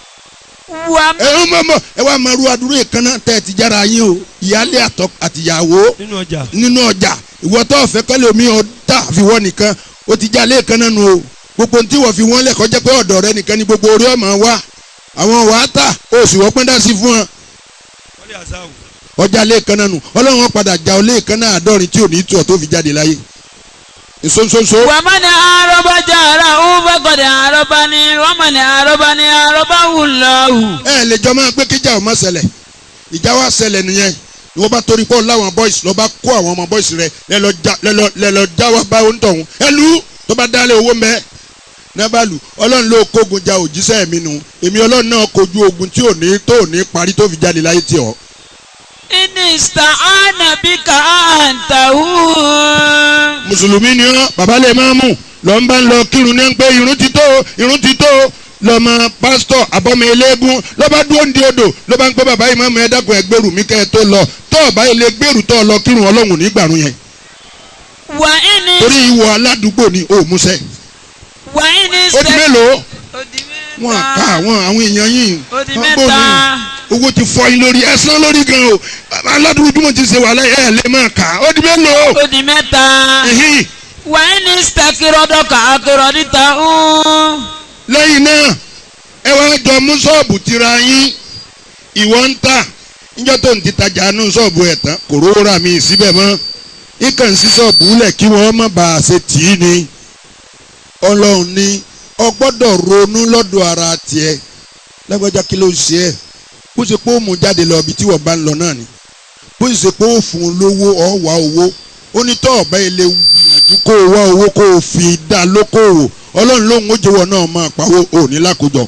Wà ẹ ń mọ̀ mọ̀ ẹ wá máa ru adúrú èékánná tẹ́ ẹ ti jára yín o ìyáálé àtọ àtìyàwó nínú ọjà. nínú ọjà ìwọ tó ọ̀fẹ́ kẹ́lẹ́ omi ọ̀dà fi wọ́n nìkan ó ti já léèkánná nu o gbogbo tí wọ́n fi wọ́n lẹ̀ kọjá pé ọ̀dọ̀ rẹ nìkan ni gbogbo orí ọmọ wa àwọn wàá tà ó sì wọ́n pín dá sí fún wọn wọ́n lè àṣà o. ọjà léèkánná nu ọlọ́run wọn padà já ọ léèkánná àádọ́rin tí ò ní tù ọ́ tó fi jáde láyé nsonsoso wà mani arọ́bà jara ufa kọ̀dé arọ́bà ni wọ́n mani arọ́bà ni arọ́bà wùlọ́hù. ẹ lè jọ máa pé kíjà ọ̀ má ṣẹlẹ̀ ìjà wa ṣẹlẹ̀ nìyẹn ni wọ́n bá torí pọ̀ láwọn boys lọ́ bá kó àwọn ọmọ boys rẹ lẹ́lọ́ já lẹ́lọ́ lẹ́lọ́ já wa bá ń tọ̀hún ẹ lù tó bá dálé owó mẹ́ nẹ́bà lù ọlọ́run ló kógun ja òjíṣẹ́ mi nù èmi ọlọ́run náà kojú ogun tí ò ní tó ò ní parí tó fi jáde láyé tí ọ. Ini sta'ana bika antahu. mùsùlùmí ni ọ bàbá lè máa mú lọ ń bá ń lọ kírun ní pé irun ti tó irun ti tó lọmọ pásítọ̀ àbọmọ eléégún lọba dúró ń di odò ló bá ń pẹ́ bàbá yìí máa mọ ẹ̀dákun ẹgbẹ́rù mi kẹ́ ẹ tó lọ tó ọ̀bá ilé gbèrú tó lọ kírun ọlọ́run nígbàrún yẹn Wà ini torí ìwọ aládùúgbò ni ò múṣẹ. wà ini ó di mélòó Ó di mẹ́ta. wọn ká àwọn àwọn èèyàn yìí Ó di wọn bò mẹ́ta. ní owó ti fọ yín lórí ẹsán lórí gan o aládùúgbò tí mo ti ṣe wàhálà ẹ lè máa kà ó di mélòó. Ó di mẹ́ta. Ẹ̀hìn. Wà ini stakirọ́dọ̀kà akérọ̀dìtà ń. lẹ́yìn náà ẹ wá jọ mú ṣọ́ọ̀bù tira yín ìwọ ń tà níjọ́ tó ń ti tajà nù ṣọ́ọ̀bù ẹ̀ tán kò rówó rà mí síbẹ̀ mọ́ ikàn sí ṣọ́ọ̀bù lẹ̀ kí wọ́n má bàa ṣe tì í ni ọlọ́run ní ọ gbọ́dọ̀ ronú lọ́dọ̀ ara tiẹ̀ lágbájá kí ló ń ṣe ẹ́ bó ṣe pé ó mú jáde lọ ibi tí wọ́n bá ń lọ náà ni bó ṣe pé ó fún un lówó ọ̀ wá owó ó ní tọ́ ọ̀bá ilé gbìyànjú kó o wá owó kó o fi dá lókòwò ọlọ́run lóhùn ó jẹ́wọ́ náà máa pawó òní lákòjọ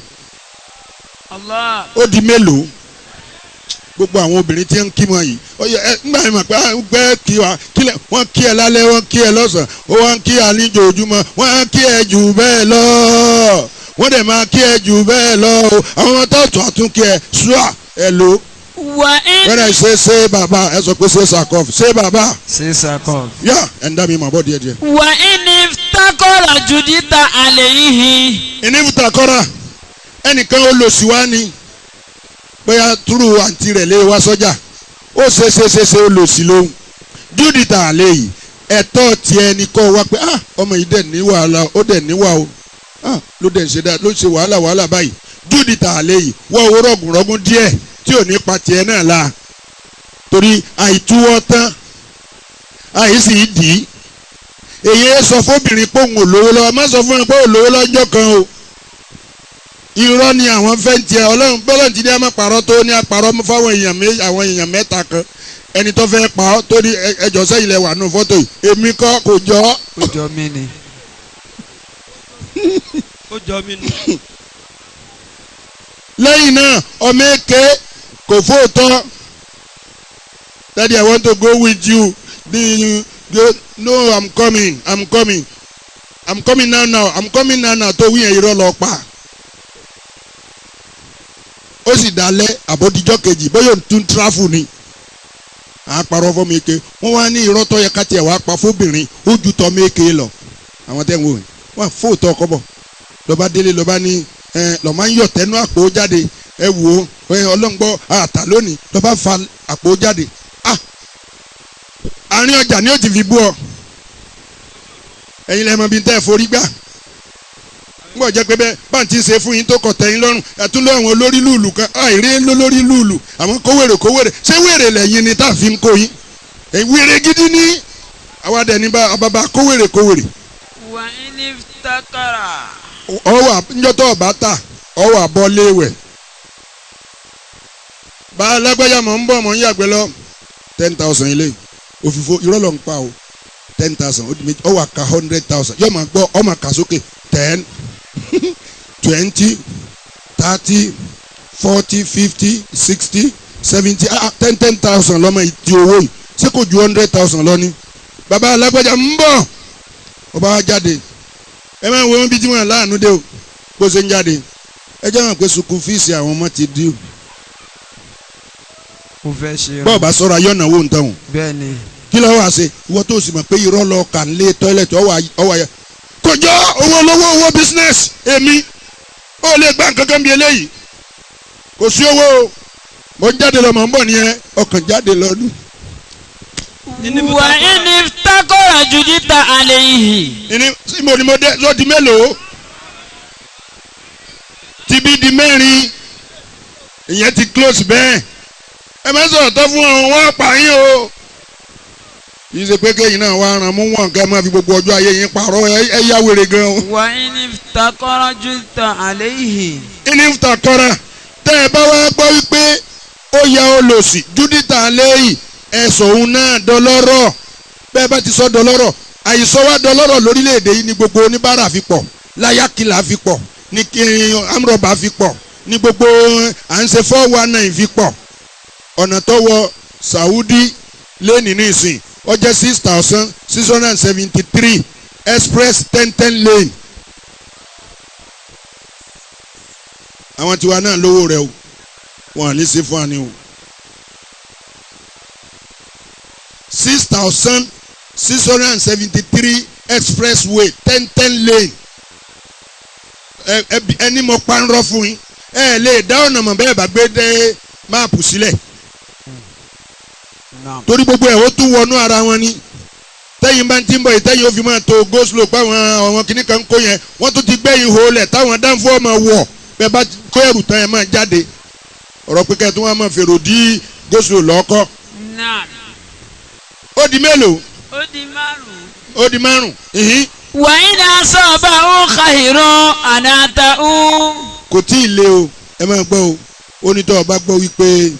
Allah. ó di mélòó gbogbo àwọn obìnrin tí ń kí wọn yìí ó yẹ ẹ nígbà yẹn mà pé à ń gbẹ kí wa kílẹ̀ wọ́n kí ẹ lálẹ́ wọ́n kí ẹ lọ́sàn ó wọ́n kí ẹ níjòjúmọ́ wọ́n kí ẹ jù bẹ́ẹ̀ lọ wọ́n dẹ̀ máa kí ẹ jù bẹ́ẹ̀ lọ o àwọn ọmọ tó tún àtún kí ẹ ṣúà ẹ lò Wà wọ́n ini ẹ̀ ṣe ṣe bàbá ẹ sọ pé ṣe sàkọ́f ṣe bàbá ṣe sàkọ. yá ẹ̀ ń dá mi mà bọ́ díẹ̀ díẹ̀. wà ini takọ̀rọ̀ jùdíta àlẹ́ yìí. ìnífùtà kọ́ra ẹnìkan ó lọ sí wa ni bóyá túrú àǹtí rẹ̀ lé wa sọ́jà ó ṣe ṣe ṣe ṣe ó lọ sí lóhùn júdìtà àlẹ́ yìí ẹ̀tọ́ tiẹ̀ ni kọ́ wa pé ah ọmọ yìí dẹ̀ ní wàhálà ó dẹ̀ ní wà o ah ló dẹ̀ ń ṣe dáa ló ń ṣe wàhálà wàhálà báyìí júdìtà àlẹ́ yìí wọ́n owó rọ̀gùnrọ̀gùn díẹ̀ tí ò ní pa tiẹ̀ náà la torí àìtúwọ́ tán àìsí dì í èyí sọ fóbìnrin pé òun ò lówó lọ́wọ́ má sọ fún ẹ pé òun lówó lọ́jọ́ kan o irọ́ ni àwọn fẹ́ ń tiẹ̀ ọlọ́run bọ́lọ́n ti ní àmọ́ pàrọ́ tó ní àpàrọ́ fáwọn èèyàn mé àwọn èèyàn mẹ́ta kan ẹni tó fẹ́ pa ọ́ tó ní ẹ- ẹjọ́ sẹ́yìn lẹ wà nù fọ́tò yìí èmi kọ́ kò jọ ọ́ ó jọ mí ni. ó jọ mí ni. lẹ́yìn náà ọmọ èké kò fóòtọ́ daddy i want to go with you the the no i'm coming i'm coming i'm coming now now i'm coming now now tó wíyẹn irọ́ lọ pa ó sì dalẹ̀ àbódijọ́ kejì bóyá òun tún tráfù ni àpàrọ̀ fọmọ èké wọ́n wá ní irọ́ tó yẹ ká tiẹ̀ wá pa fóbìnrin ó ju tọmọ èké lọ àwọn tẹ́ ń wò yìí wọ́n fóòtọ́ ọkọ bọ̀ lọ́ba délé lọ́ba ní ẹ lọ́ máa ń yọ̀ tẹ́nu àpò jáde ẹ wò ó ẹ ọlọ́ngbọ́ àtà lónìí lọ́ba fa àpò jáde ah àárín ọjà ni ó ti fi bú ọ ẹ̀yin lẹ́mọ bíi tẹ́ ẹ forí gbà bọ̀ jẹ́ pé bẹ́ẹ̀ bá ń ti ṣe fún yín tó kọ̀ tẹ́yìn lọ́rùn ẹ̀tún lọ́ àwọn olórí lùlù kan àìrí lólórí lùlù àwọn kówèrè kówèrè ṣé wèrè lẹ́yìn ni tá a fi ń kó yín èyí wèrè gidi ní àwa dẹ̀ ní bá bàbá kówèrè kówèrè wà ní takara. ọwọ́ njọ́tọ̀ ọba ta ọwọ́ àbọ̀ léwẹ̀ bá a lágbájá mọ̀ ń bọ̀ mọ̀ ń yàgbẹ́ lọ ten thousand ilé òfìfo irọ́ ló ń pa o ten thousand ó di méjì ọwọ́ àka hundred thousand yóò máa gbọ́ ọmọ àka sókè ten twenty thirty forty fifty sixty seventy ah ten ten thousand lọ́mọ ìdí owó yìí ṣé kò ju hundred thousand lọ ni bàbá alágbájá ń bọ̀ ọba wa jáde ẹ máa wo wọn bí tí wọn láàánú dé o bó ṣe ń jáde ẹ jẹ́ wọn pé sukùn fíìsì àwọn ọmọ ti dí o mo fẹ́ ṣe bọ́ọ̀ bá sọ̀rọ̀ ayọ́nà wo nǹkan o bẹ́ẹ̀ ni kí ló wá ṣe ìwọ tó sì mọ̀ pé irọ́ lọ kà ń lé tọ́ílẹ̀tì ọwọ́ ayẹ. kò jọ owó olówó owó business èmi ó lè gbà kankan bí eléyìí kò sí owó o mo ń jáde lọ mọ̀ ń bọ̀ nìyẹn ọkàn jáde lọ́dún. wà ní takara judita alayhi. ìní mo ni mo dé ló di mélòó tibí di mẹ́rin ìyẹn ti close bẹ́ẹ̀ ẹ má sọ̀rọ̀ tó fún ọ̀hún wọ́n pa yín o yìí ṣe pé kéyìn náà wàá ràn mú wọn kẹ́ máa fi gbogbo ọjọ́ ayé yín parọ́ ẹ ẹ yá wèrè gan o. wà ní takara judita alayhi. ìní ta kọ́ra tẹ́ ẹ bá wá gbọ́ wípé ó ya olòṣì júdítà lẹ́yìn ẹ̀sọ̀ òun náà dọlọ́rọ̀ bẹ́ẹ̀ bá ti sọ dọlọ́rọ̀ àìsọ wá dọlọ́rọ̀ lórílẹ̀‐èdè yìí ni gbogbo oníbàárà fi pọ̀ láyàkìlà fi pọ̀ ní kí amúrọ̀bà fi pọ̀ ní gbogbo à ń ṣe four one nine fi pọ̀ ọ̀nà tó wọ Saudi lẹ́nìí nísìn ó jẹ́ six thousand six hundred and seventy three express ten ten lane àwọn tiwa náà lówó rẹ o wọn à ní sí fún wa ni o six thousand six hundred and seventy three expressway ten ten lane ẹ ẹ ẹni mo pa ń rọ fún yín ẹ lè dá ọ̀nà mọ̀ bẹ́ẹ̀ bá gbé dé máàpù sílẹ̀ naam torí gbogbo ẹ̀ ó tún wọnú ara wọn ni tẹ́yìn bá ń tí ń bọ̀ yìí tẹ́yìn ó fi máa to go slow páwọn àwọn kìnnì kan ń kó yẹn wọ́n tún ti gbẹ́ ihò lẹ̀ táwọn dánfọ́ ọmọ wọ̀ bẹ́ẹ̀ bá kó ẹrù tán ẹ̀ máa jáde ọ̀rọ̀ pé kẹ́ẹ̀ tí wọ́n á máa fèrò dí go slow lọ́kọ́ naam. ó di mélòó ó di márùn-ún. ó di márùn ìhín wà ní asọ́ba ó kàìrán àdáta ó. kò tí ì le o ẹ máa gbọ́ o onítọ̀ ọba gbọ́ wípé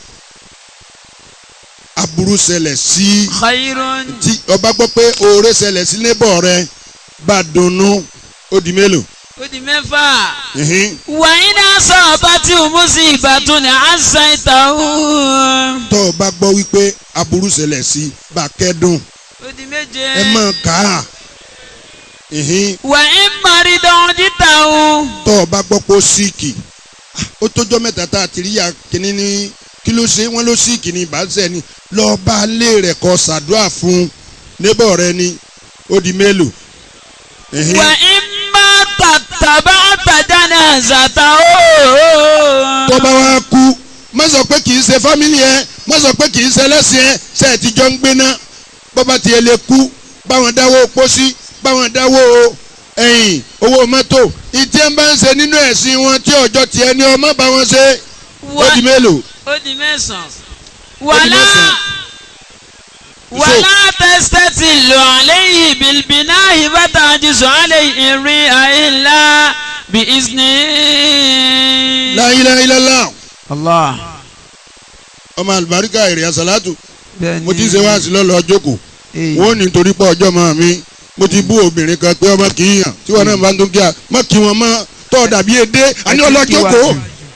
aburú ṣẹlẹ̀ sí kàìrán. tí ọba gbọ́ pé oore ṣẹlẹ̀ sí nébọ̀ rẹ bá dunnú ó di mélòó ó di mẹ́fà. ìhín wà ní asọ́ba tí o mú sí ìbátan ní àṣà ìta ó. tọ́ ọ bá gbọ́ wípé aburú ṣẹlẹ̀ sí bá kẹ́dùn ó di méje. ẹ máa kà á ìhín wà ní maridán díta ó. tọ́ ọ bá gbọ́ pé ó síìkì Ah, ó tójọ́ mẹ́ta tá a ti rí ya kínní ní kí ló ṣe wọ́n ló síìkì ní ìbáṣẹ́ ni lọ́ọ́ bá lé rẹ̀ kọ́ ṣàdúrà fún nébọ̀ rẹ ni ó di mélòó ìhín wà ní má tàtàbá tàjà náà zàtà ó. tó bá wá kú má sọ pé kì í ṣe fámìlì ẹ má sọ pé kì í ṣe ẹlẹ́sìn ẹ ṣe ẹ ti jọ ń gbéná bọ́bá tiẹ̀ lè kú báwọn dáwó pósí báwọn dáwó ẹ̀yìn owó mọ́tò ìtí ẹ̀ ń bá ń ṣe nínú ẹ̀sìn wọn tí ọjọ́ tiẹ̀ ní ọmọ bá wọn ṣe ó di mélòó ó di mẹ́sàn-án. di wàlá mẹ́sàn-án. wàlá tẹ́sítẹ́tì lọ àléyìn bìlbìnà ìbátan àjíṣọ àléyìn ìrìn àìlá bí ìsìn. La ilaha illallah allah ọmọ àlùbáríkà èrè àsàlátù bẹ́ẹ̀ ni mo ti ṣe wá sí lọ́lọ́ ọjọ́kù Èyí. wọ́n ní torí pé ọjọ́ mọ́ mi mo ti bú obìnrin kan pé ọmọ kì í yàn tí wọn náà bá ń tún kí a má kí wọn mọ́ tọ́ dàbí edé àní ọlọ́jọ́kù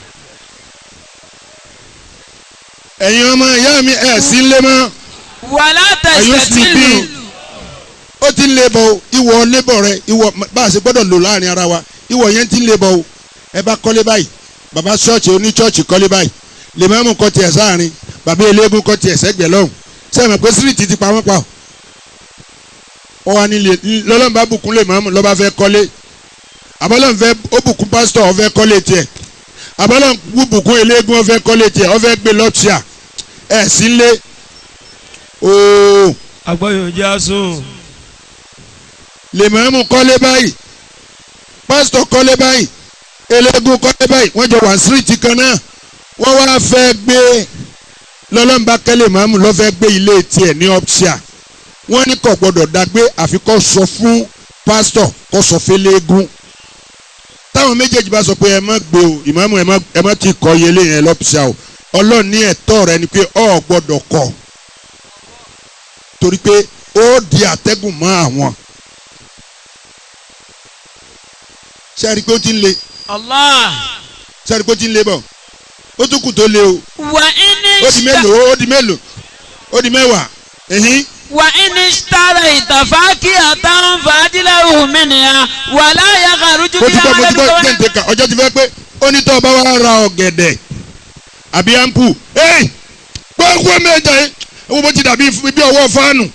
ẹ̀yin ọmọ ìyá mi ẹ̀ sí ń lé mọ́ wàlá ẹ̀yin ó sì tẹ́sítẹ́tì bí lọ. ó ti ń lé bọ̀ o ìwọ lébọ̀ rẹ ìwọ bá a ṣe gbọ́dọ̀ lò láàrin ara wa ìwọ yẹn ti ń lé bọ̀ o ẹ bá kọ́lé báyìí bàbá ṣọ́ọ̀ṣì oní ṣọ́ọ̀ṣì kọ́lé báyìí lèmọ́mù kọ́ tiẹ̀ sáàrin bàbá eléégún kọ́ tiẹ̀ sẹ́gbẹ̀ẹ́ lọ́hùn sẹ́mi pé síríìtì ti pa wọ́n pa ọ wà ní lọ́lọ́mùbá bùkún lèmọ́mù lọ́ba fẹ́ kọ́lé àbọ́lọ́mù fẹ́ ó bùkún pásítọ̀ ó fẹ́ kọ́lé tiẹ̀ àbọ́lọ́mù bùkún eléégún ó fẹ́ kọ́lé tiẹ̀ ó fẹ́ gbé lọ́ọ̀ṣìà ẹ̀ sí lé ooo agbọ́yọ̀ jẹ́ àsùn lèmọ́mù kọ́lé báyìí pásítọ̀ kọ́lé báyìí eléégún kọ́lé báyìí wọ́n jọ wà síríìtì kan náà wọ́n wá fẹ́ gbé lọ́lọ́mùbá kẹ́lẹ́ màmú lọ́ fẹ́ gbé ilé tiẹ̀ ní ọ́pṣíà wọ́n ní kò gbọ́dọ̀ dágbé àfi kó sọ fún pásítọ̀ kó sọ fẹ́lẹ́gún táwọn méjèèjì bá sọ pé ẹ má gbé o ìmáàmù ẹ má ẹ má ti kọ iye léyìn ẹ lọ́pṣíà o ọlọ́run ní ẹ̀tọ́ rẹ ni pé ọ gbọ́dọ̀ kọ̀ torí pé ó di àtẹ́gùn mọ́ àwọn ṣe àrí pé ó ti ń le Allah. ṣe àrí pé ó ti ń le bọ̀ ó tún kù tó le o wà ní ó di mélòó ó di mélòó ó di mẹ́wàá ẹ̀hín wà ní sítárà ìtàfáàkì àtàwọn fàájìlẹ̀ òmìnira wà láyà kàrújú mo bí ti gbọ́ mo ti gbọ́ alẹ́ tẹ̀ǹtẹ̀ ká ọjọ́ ti fẹ́ pé ó ní tọ́ ọba wa ra ọ̀gẹ̀dẹ̀ àbí ampu ẹ́ẹ̀ gbọ́ngbọ́ mẹ́jọ yìí owó bó ti dàbí bí ọwọ́ fáànù.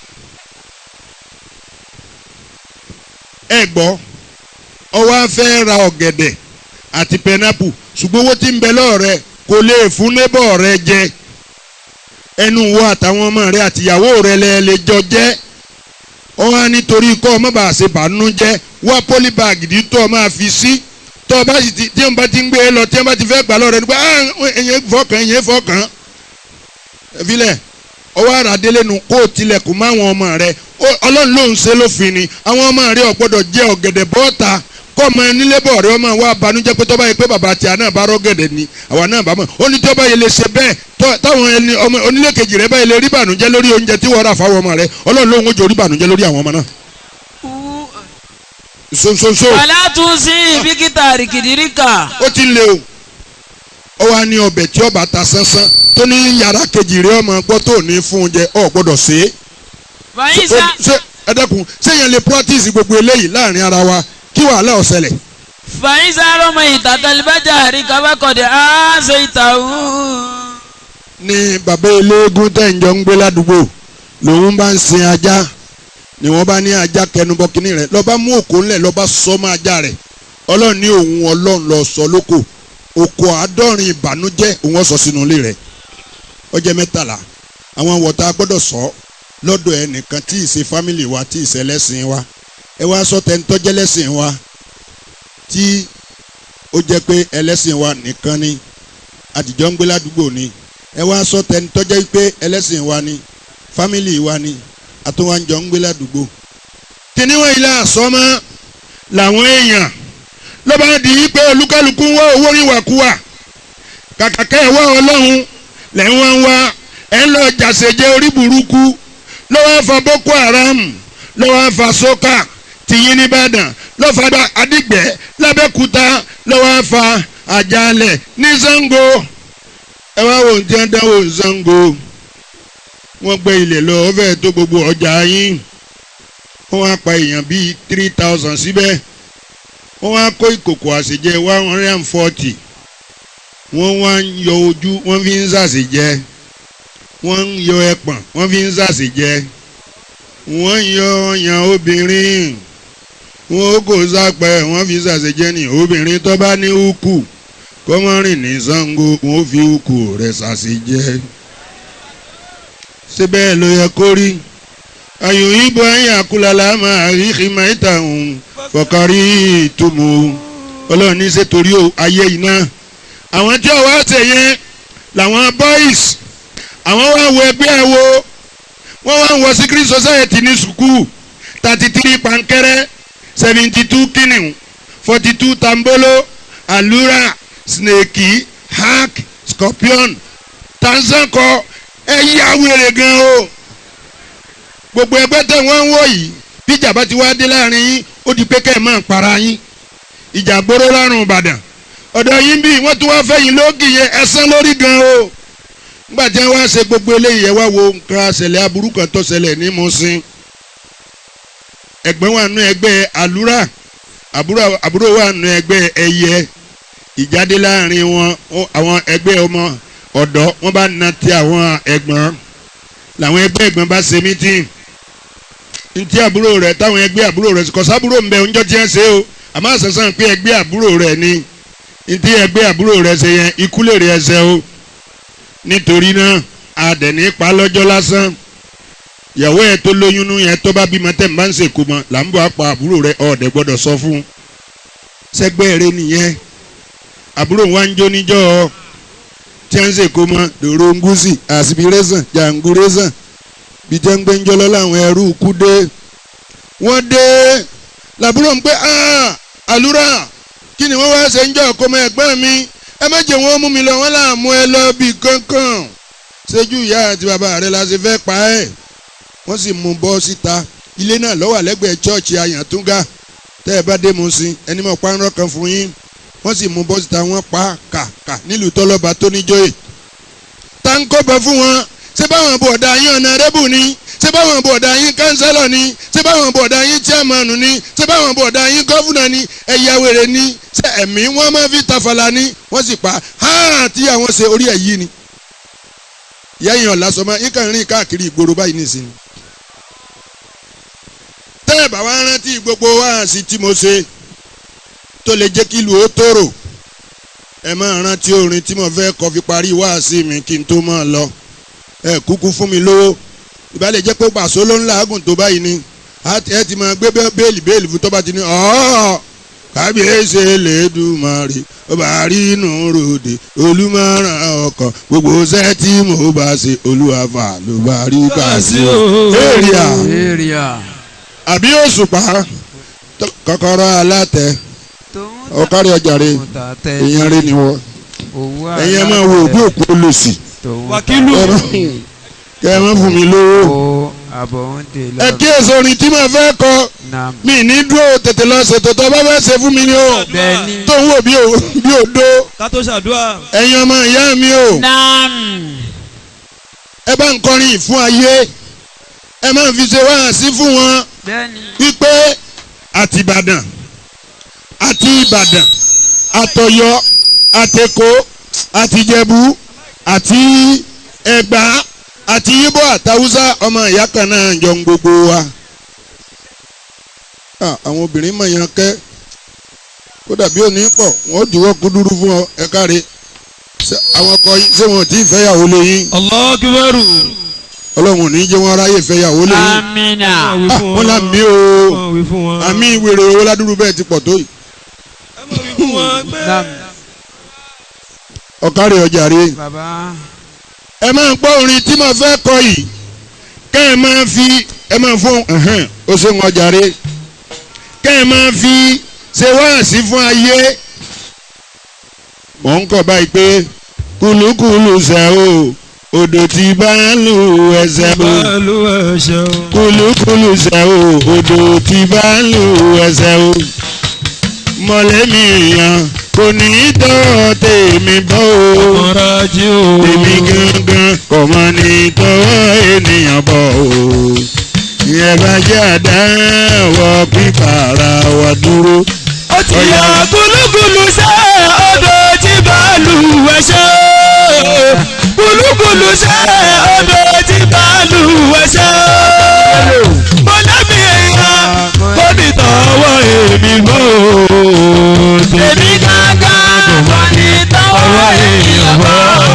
ẹ gbọ́ ọwọ́ á fẹ́ ra ọ̀gẹ̀dẹ̀ àti pẹnápù ṣùgbọ́n owó tí ń bẹ lọ́ọ̀rẹ́ kò lè fún nébọ̀ rẹ jẹ ẹnu wo àtàwọn ọmọ rẹ àtìyàwó rẹ lẹ lè jọ jẹ ọ wá nítorí kọ́ ọmọ bá ṣe bàánú jẹ́ wá pólíbàgì tí tó o máa fi sí tó o bá sì ti tí o bá ti ń gbé e lọ tí o bá ti fẹ́ gbà lọ́rẹ́ nípa ẹ̀yẹ fọkàn ẹ̀yẹ fọkàn filẹ̀ ọwọ́ àràdélé nu kó o tilẹ̀kùn mọ́ àwọn ọmọ rẹ Ó- ọlọ́run ló ń ṣe lófin ni àwọn ọmọ rẹ ò gbọ́dọ̀ jẹ ọ̀gẹ̀dẹ̀ bọ́ọ̀ta kọ́ ọmọ nílé bọ̀ rẹ ọmọ wa banújẹ́ pé tọ́ba yẹ pé bàbá tí a náà bá rọ́gẹ̀dẹ̀ ni àwa náà bá mọ̀ ó ní tọ́ba yẹ lè ṣe bẹ́ẹ̀ tọ́- táwọn ẹni ọmọ onílé kejì rẹ báyìí lè rí bànújẹ́ lórí oúnjẹ tí wọ́n rà fáwọn ọmọ rẹ ọlọ́run ló ń jò rí bànújẹ́ lórí àwọn ọmọ náà nsonsonso wàlá tún sí bíkítà rìkìdìríkà ó ti ń le o ó wá ní ọbẹ̀ tí ọba ta sánsán tó ní yàrá kejì rẹ ọmọ gbọ́ tó ní fún oúnjẹ ọ̀ gbọ́dọ̀ ṣe é fàyíṣà ṣe ẹ dẹ́kun ṣéyàn lè practice gbogbo eléyìí láàrin ara wa kí wàhálà ó ṣẹlẹ̀ fàyíṣà rọmọ ìtàtàlíbàjà àríkà bákọ̀dẹ̀ á ṣe ìtàwù. ní bàbá eléégún tẹ̀yìnjọ́ ń gbé ládùúgbò lòun bá ń sin ajá ni wọ́n bá ní ajá kẹnubọ kínní rẹ̀ lọ́ba mú òkú ńlẹ̀ lọ́ba sọ mọ́ ajá rẹ̀ ọlọ́run ní òun ọlọ́run lọ sọ lóko òkò àádọ́rin ìbànújẹ́ òun ọ̀sọ̀ sínú ilé rẹ̀ ọjọ́ mẹ́tàlá àwọn wọ̀tá gbọ́dọ̀ sọ lọ́dọ̀ ẹnìkan tí ì ṣe fámìlì wa tí ì ṣe ẹlẹ́sìn wa ẹ wá sọ tẹ́ńtọ́jẹ́ lẹ́sìn wa tí ó jẹ́ pé ẹlẹ́sìn wa nìkan ni àtijọ́ ń gbé ládùúgbò ni ẹ wá sọ tẹ́ńtọ́jẹ́ pé ẹlẹ́sìn wa ni fámìlì wa ni àtúwájọ ń gbé ládùúgbò. kìnìún ilé àsọmọ làwọn èèyàn ló bá di pé olúkálùkù ń wá owó níwàkuwà kàkà kẹ́ ẹ̀ wá ọlọ́run lẹ́ ń wá ń wá ẹ̀ ń lọ jàṣẹ̀jẹ̀ orí burúkú ló wá fa boko haram ló wá fa soka tìyín nìbàdàn ló fa adigbẹ́ lábẹ́kúta ló wá fa àjàlẹ̀ ní Ṣàngó ẹ wá wo ní tí wọ́n dánwò ní Ṣàngó wọ́n gbé ilẹ̀ lọ ó fẹ́ẹ̀ tó gbogbo ọjà yín wọ́n wá pa èèyàn bíi three thousand síbẹ̀ wọ́n wá kó ìkòkò àṣejẹ one hundred and forty wọ́n wá ń yọ ojú wọ́n fi ń ṣàṣejẹ wọ́n ń yọ ẹpọ̀n wọ́n fi ń ṣàṣejẹ wọ́n ń yọ ọyàn obìnrin wọ́n ó kò sápẹ́ wọ́n fi ṣàṣejẹ ní obìnrin tó bá ní ukù kọ́mọ́rìn ní Ṣàngó wọ́n fi ukù rẹ̀ ṣàṣejẹ ṣé bẹ́ẹ̀ ló yẹ kó rí ayò ibo ayé àkúlàlà máa rí ìmọ̀-ìta òun fọkàrí ìtumọ̀ ọlọ́run ní ṣe torí ayé iná àwọn tí ọwọ́ ṣe yẹn làwọn boys àwọn wá wo ẹgbẹ́ ẹ wo wọ́n wá ń wọ secret society ní sukuu thirty three pankẹ́rẹ́ seventy two kìnìún forty two tambolo alura snake hack scorpion tanzanko ẹ yá wèrè gan o gbogbo ẹgbẹ́ tẹ̀ wọ́n ń wò yìí bí ìjà bá ti wá dé láàrin yín ó di pé kẹ́ ẹ̀ máa para yín ìjà gbóró lárùn ìbàdàn ọ̀dọ̀ yín bí wọ́n tún wá fẹ́yìn lóògì yẹn ẹ̀sán lórí gan o nígbà tí wọ́n wá ṣe gbogbo eléyìí ẹ wá wo nǹkan àṣẹlẹ̀ aburú kan tó ṣẹlẹ̀ ní Mùṣín ẹ̀gbọ́n wà nù ẹgbẹ́ àlúrà àbúrò wà nù ẹgbẹ́ ẹyẹ ìjáde láàrin wọn àwọn ẹgbẹ́ ọmọ ọ̀dọ́ wọ́n bá na ti àwọn ẹ̀gbọ́n làwọn ẹgbẹ́ ẹ̀gbọ́n bá ṣe mítìn ntí àbúrò rẹ̀ táwọn ẹgbẹ́ àbúrò rẹ̀ kọ̀ sábúrò ń bẹ oúnjẹ tí wọ́n ṣe o àmọ́ àṣàṣàn pé ẹgbẹ́ àbúrò rẹ̀ ni ntí ẹgbẹ́ àbúrò rẹ̀ ṣe yẹn ikú lè rí ẹsẹ̀ o nítorí náà àdẹ̀ní pa lọ́jọ́ lásán ìyàwó ẹ̀ tó lóyún nú yẹn tó bá bímọ tẹ̀ ń bá ń ṣèkó mọ́ là ń bọ̀ apá àbúrò rẹ̀ ọ̀ọ́dẹ̀ gbọ́dọ̀ sọ fún sẹ́gbẹ́ rẹ nìyẹn àbúrò wa ń jó níjọ́ tí a ń ṣèkó mọ́ dòrò ngúsì aspiration janguration bí jẹ́ ń gbé ń jọlọ́ láwọn ẹrú kú dé wọ́n dé làbúrò ń pẹ́ àlùrà kí ni wọ́n wá ṣe ń jọ ọkọ ọmọ ẹ̀gbọ́n mi ẹ má jẹ́ wọ́n mú mi lọ wọ́n là mú ẹ lọ bí kankan ṣéjú ìyá àti bàbá rẹ la ṣe fẹ́ pa ẹ́ wọ́n sì mú bọ́ síta ilé náà ló wà lẹ́gbẹ̀ẹ́ chọ́ọ̀chì àyàntúngà tẹ́ ẹ bá dé mu sí ẹni mọ̀ pàrọ̀ kan fún yín wọ́n sì mú bọ́ síta wọ́n pa kàkà nílùú tọ́lọ́ba tó níjọ́yè táǹkọ́ bẹ fún wọn ṣé báwọn bọ̀dà yín ọ̀nà rẹ́bù ni ṣé báwọn bọ̀dà yín kánsẹ́lọ̀ ni ṣé báwọn bọ̀dà yín chairman ni ṣé báwọn bọ̀dà yín gọ́fúnà ni ẹ̀yà wèrè ni ṣé ẹ̀mí wọ́n máa fi tafàlà ni wọ́n sì pa háà tí àwọn ṣe orí ẹ̀ yí ni. ìyá yẹn ọ̀la sọmọ yín kàn rìn káàkiri ìgboro báyìí nísìnyí. tẹ́ ẹ̀ bá wá rántí gbogbo wáàsí tí mo ṣe tó lè jẹ́ kí ìlú ó tòrò ẹ máa rántí orin tí mo fẹ́ kọ fi parí wáàsí mi kí n tó máa lọ ẹ kúkú fún mi lówó ìbálẹ̀ jẹ́ pé pàṣẹ ló ń làágùn tó báyìí ni ẹ ti máa gbé béèlì béèlì fún tọ́ba ti ní ọ̀ọ́ kábíyèsí Elédùmarè ọba rínú ròde olùmọ̀ràn ọkàn gbogbo ṣẹ́ tí mo bá ṣe olúwàfà ló bá rí kàṣí o. èrìà area. àbí òṣùpá kọ́kọ́rọ́ alátẹ ọ̀kárí ọjàre èèyàn rẹ ni wọ́n ẹ̀yin ẹ máa wo òbí òkú olùsì wákìlù. kẹ́ ẹ má fún mi lówó. o àbọ̀ ń dè lọ. ẹ kíyèsí orin tí màá fẹ́ kọ nam. mi ní dúró tètè lọ ṣètò tó bá fẹ́ ṣe fún mi ni o bẹ́ẹ̀ni. tó ń wò bí o- bí odó ká tó ṣàdúrà. ẹ̀yin ọmọ ìyá mi o nam. ẹ bá ń kọrin fún ayé ẹ máa fi ṣe wáhàsí fún wọn bẹ́ẹ̀ni. wípé àti Ìbàdàn àti Ìbàdàn àtọ̀yọ́ àtẹ̀kọ́ àtìjẹ̀bú àti Ẹ̀gbá àti Ìgbò àtàwùsá ọmọ ìyá kan náà jọ ń gbogbo wa. Ah, àwọn obìnrin mọ̀ yàn kẹ́ kó dàbí òní pọ̀ wọ́n jùwọ́ kúdúrú fún ọ ẹ káre Ṣé àwọn ọkọ yín ṣé wọn ò tí ì fẹ́yàwó lé yín Allahu Akbar. ọlọ́run ò ní jẹ́ wọn ráyè fẹ́yàwó lé yín amina. Ah, wọ́n là mí o wọ́n wí fún wọn. àmì ìwèrè owó ládùúrú bẹ́ẹ̀ ti pọ̀ tó yìí ẹ mọ̀ wí fún wọn pé. nam ọ̀kárẹ̀ ọjà rèé. baba ẹ máa gbọ́ orin tí mo fẹ́ kọ yìí kẹ́ ẹ máa fi ẹ máa fún ẹ̀hẹ́n ó ṣe wọn jàre kẹ́ ẹ máa fi ṣe wáàsí fún ayé mò ń kọ̀ báyìí pé kùlùkùlù ṣe o odò tí bá ń lù ẹsẹ̀ o báàlú ẹ̀ṣẹ̀ o. kùlùkùlù ṣe o odò tí bá ń lù ẹsẹ̀ o mọ̀lẹ́mí èèyàn kò ní í tọ́ tèmi bọ́ o ọ̀rọ̀ ajé o. èmi gangan kò mọ ní tọwọ́ ènìyàn bọ̀ o. ìyẹn bá jẹ́ àdáwọ̀ pípàrà wà dúró. ó ti yà gúlúgúlú sẹ́ odò tí bàálù ẹ̀ṣẹ́ gúlúgúlú sẹ́ odò tí bàálù ẹ̀ṣẹ́ mọ̀lẹ́bí èèyàn kò ní tọwọ́ èmi mọ́ o. èmi gángan kò ní tọwọ́ èèyàn mọ́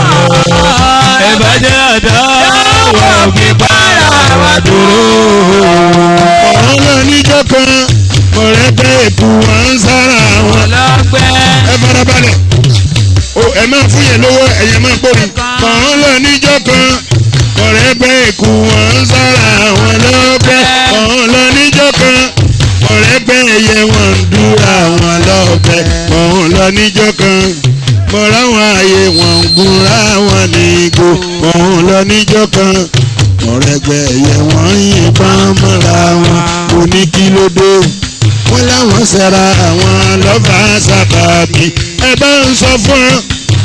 ẹ bá jẹ́ àdáwọ̀ pípàrà wà dúró. ọ̀rọ̀ náà níjọ́ kan mọ̀rẹ́gbẹ́ èkó wà ń sára wọn. ọlọ́gbẹ́. ẹ farabalẹ̀ o ẹ máa fún yẹn lówó ẹ̀yẹ máa gbórí. ọ̀rọ̀ náà níjọ́ kan mọ̀rẹ́gbẹ́ èkó wà ń sára wọn lọ́gbẹ́. ọ̀rọ̀ náà níjọ́ kan mọ̀rẹ́gbẹ́ ẹ̀yẹ wọn ń dúra wọn lọ́gbẹ́. ọ̀rọ̀ náà níjọ́ kan mọ̀rá wọn ààyè wọn ń gúnra wọn ní igbó. ọ̀rọ̀ náà níjọ́ kan mọ̀rẹ́gbẹ́ ẹ̀yẹ wọn ń yìnbọn mọ́ra wọn kò ní kí ló dé wọ́n láwọn ṣẹ̀ra àwọn lọ́fà sábàbí ẹ bá ń sọ fún ọ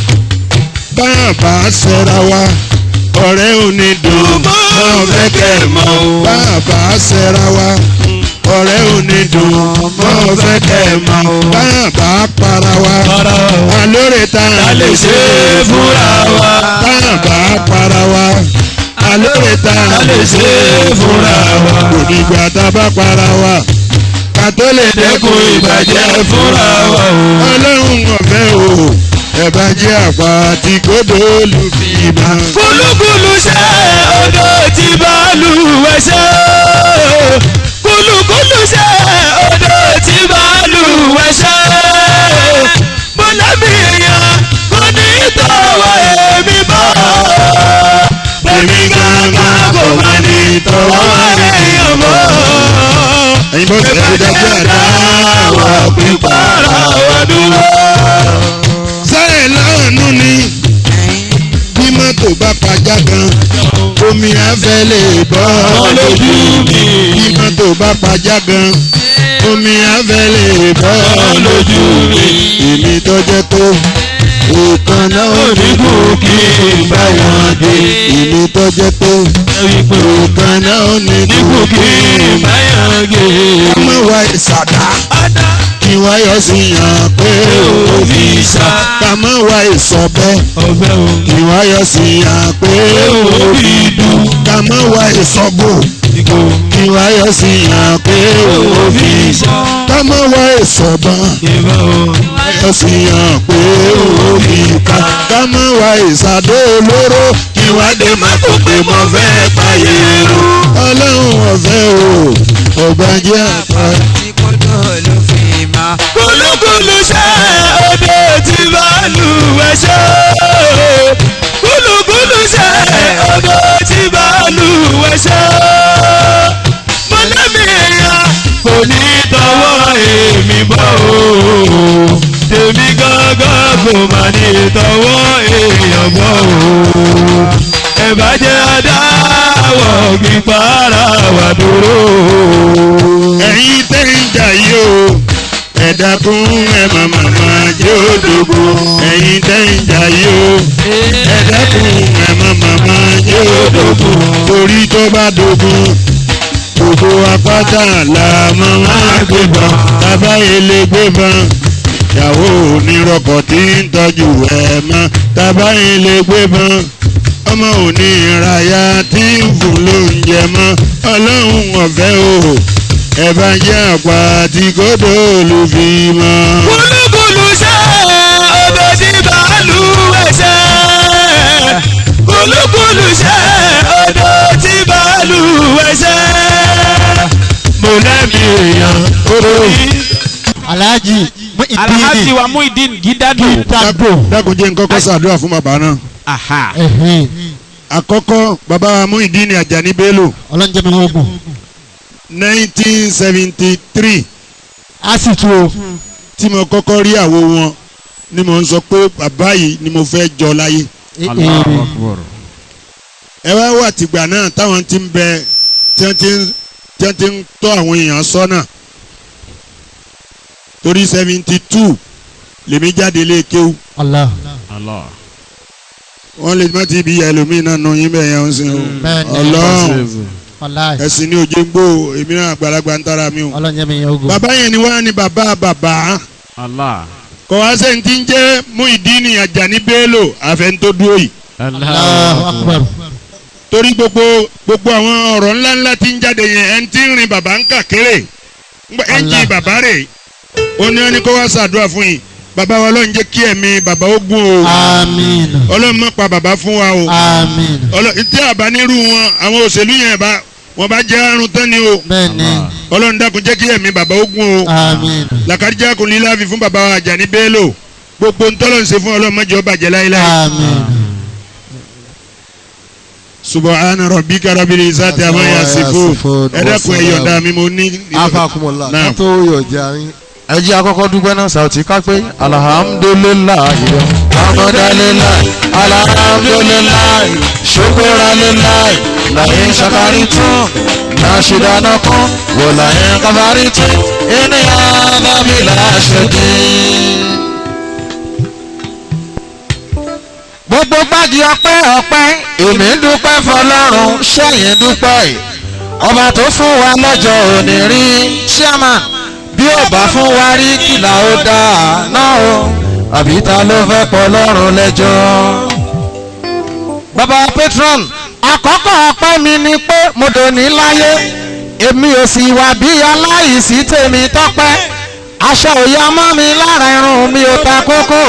bá a bá ṣẹ̀ra wa ọ̀rẹ́ ò ní dùn mọ́ fẹ́ kẹ́ ẹ mọ́ o bá a bá ṣẹ̀ra wa ọ̀rẹ́ ò ní dùn mọ́ fẹ́ kẹ́ ẹ mọ́ o bá a bá para wa alóore tá a lè ṣe é fúnra wa bá a bá para wa alóore tá a lè ṣe é fúnra wa kò nígbà tá a bá para wa ká tó lè dẹ́kun ìbàjẹ́ fúnra wa o. ọlọ́run ọ̀fẹ́ o ẹ̀bá jẹ́ àpá tí kò dóòlù fi máa. kúlúkúlù ṣe odò tí bàálù ẹ̀ṣẹ́ kúlúkúlù ṣe odò tí bàálù ẹ̀ṣẹ́ afẹ́ lè bọ́ lójú mi bí mọ́tò bá pajá gan omi afẹ́ lè bọ́ lójú mi èmi tó jẹ́ tó ìkan náà ò ní kú kí n bá wọn dé èmi tó jẹ́ tó ìkan náà ò ní kú kí n bá wọn dé. ọmọ wa ìsàdá kí wá yọ sí yàn pé òbí sá kàmọ́ wa ìsọ̀bẹ ọbẹ̀ o kí wá yọ sí yàn pé òbí dùn kàmọ́ wa ìsọ̀bù ìgò kí wá yọ sí yàn pé òbí sá kàmọ́ wa ìsọ̀bọ̀n ìbá o yọ sí yàn pé òbí ká kàmọ́ wa ìsàdó olóró kí wá dé má kó pé mo fẹ́ pààyè rú ọlọ́run ọ̀fẹ́ o ọ̀gbàjẹ́ àpá. kúlúkúlù ṣe odò tí bàálù ẹṣẹ́ kúlúkúlù ṣe odò tí bàálù ẹṣẹ́ mọ̀lẹ́bí èèyàn kò ní tọwọ́ èmi bọ́ o tèmi gángan kò má ní tọwọ́ èèyàn bọ́ o ẹ bá jẹ́ adáwọ̀ gbígbára wà dúró. ẹ̀yin tẹ́ ń jà yìí o ẹ dákun ẹ màmá máa jẹ́ òdògbò ẹ̀yin tẹ́ ń jà yìí o ẹ dákun ẹ màmá máa jẹ́ òdògbò torí tó bá dogun gbogbo apáta là mọ́ máa gbébọn bàbá ilé gbébọn ìyàwó onírọ̀kọ̀ tí ń tọ́jú ẹ̀ mọ́ bàbá ilé gbébọn ọmọ òní ìrayà tí ń fún lóúnjẹ mọ́ ọlọ́run ọ̀fẹ́ o ẹ bá jẹ́ àpá tí kò dóòlù fi mọ́. kúlúkúlù ṣe odò tí bàálù ẹṣẹ́ kúlúkúlù ṣe odò tí bàálù ẹṣẹ́ mo lẹ́mi èèyàn orí. alhaji alhaji wa muhideen gidado. dagbo dákun jẹ́ nǹkan kọ́ sàdúrà fún bàbá náà. aha ẹ̀hìn àkọ́kọ́ bàbá wa Muyideen Ajani Bello ọlọ́njẹ́ mi ogun nineteen seventy three a sì tu o tí mo kọ́kọ́ rí àwo wọn ni mo ń sọ pé bàbá yìí ni mo fẹ́ jọ láyé. Allahu Akbar. ẹ wá wà tìgbà náà táwọn ti ń bẹ tí wọ́n ti ń tí wọ́n ti ń tọ́ àwọn èèyàn sọ́nà torí seventy two lèmi jáde lé kéwú Allah Allah. wọ́n lè má ti bí ẹlòmíín náà nù yín bẹ́ẹ̀ yẹn ń sìn o Bẹ́ẹ̀ni. ọlọ́run wàláì ẹ̀sìn ní ojú gbó èmi náà àgbàlagbà ń tara mi o. ọlọ́njẹ́ mi ogun bàbá yẹn ni wọ́n á ní bàbá bàbá Allah. kò wá sẹ́ni tí ń jẹ́ Muyideen Ajani Bello àfẹnutó dúró yìí Allahu akbar torí gbogbo gbogbo àwọn ọ̀rọ̀ ńláńlá tí ń jáde yẹn ẹni tí ń rin bàbá ń kà kéré ẹnjì Allah. bàbá rẹ̀ ó ní wọn ní kó wá ṣàdúrà fún yìí bàbá wa ọlọ́run jẹ́ kí ẹ̀mí bàbá ó gùn o amiin ọlọ́run má pa bàbá fún wa o amiin ọlọ́run tí àbá nírú wọn àwọn òṣèlú yẹn bá wọn bá jẹ́ àrùn tán ni o bẹ́ẹ̀ni ọlọ́run dákun jẹ́ kí ẹ̀mí bàbá ó gùn o amiin làkàdíjà kò ní láàfin fún bàbá wa Àjàní Bello gbogbo ntọ́lọ̀ ń ṣe fún ọlọ́run má jẹ́ ó bàjẹ́ láéláé. amiin subahana rabbika rabbil izzati amma yasifun ẹ dákun ẹ yọ̀ǹda mi mo ní. afakumọla Naam. kátó yọjà yín. ẹ jẹ́ àkọ́kọ́ dúpẹ́ náà Saoty ká pé alhamdulilayi amọ̀dálélàyi alhamdulilayi ṣokoralélàyi làyín ṣàkárí tún nàṣìdáná kan wò làyín kábàárí tún ènìyàn bábílà ṣèdí. gbogbo gbági ọpẹ́ ọpẹ́ èmi ń dúpẹ́ fọ́lọ́run ṣẹyìn dúpẹ́ yìí ọba tó fún wa lọ́jọ́ òní rí chairman bí ó bá fún wa rí kìlà ó dáa náà o àbí ta ló fẹ́ pọ̀ lọ́rùn lẹ́jọ́. bàbá patron àkọ́kọ́ ọpẹ́ mi ni pé mo dòní láyé èmi ò sì wà bí aláìsí tèmi tọ́pẹ́ aṣọ òya mọ́ mi lára irun mi ò ta kókó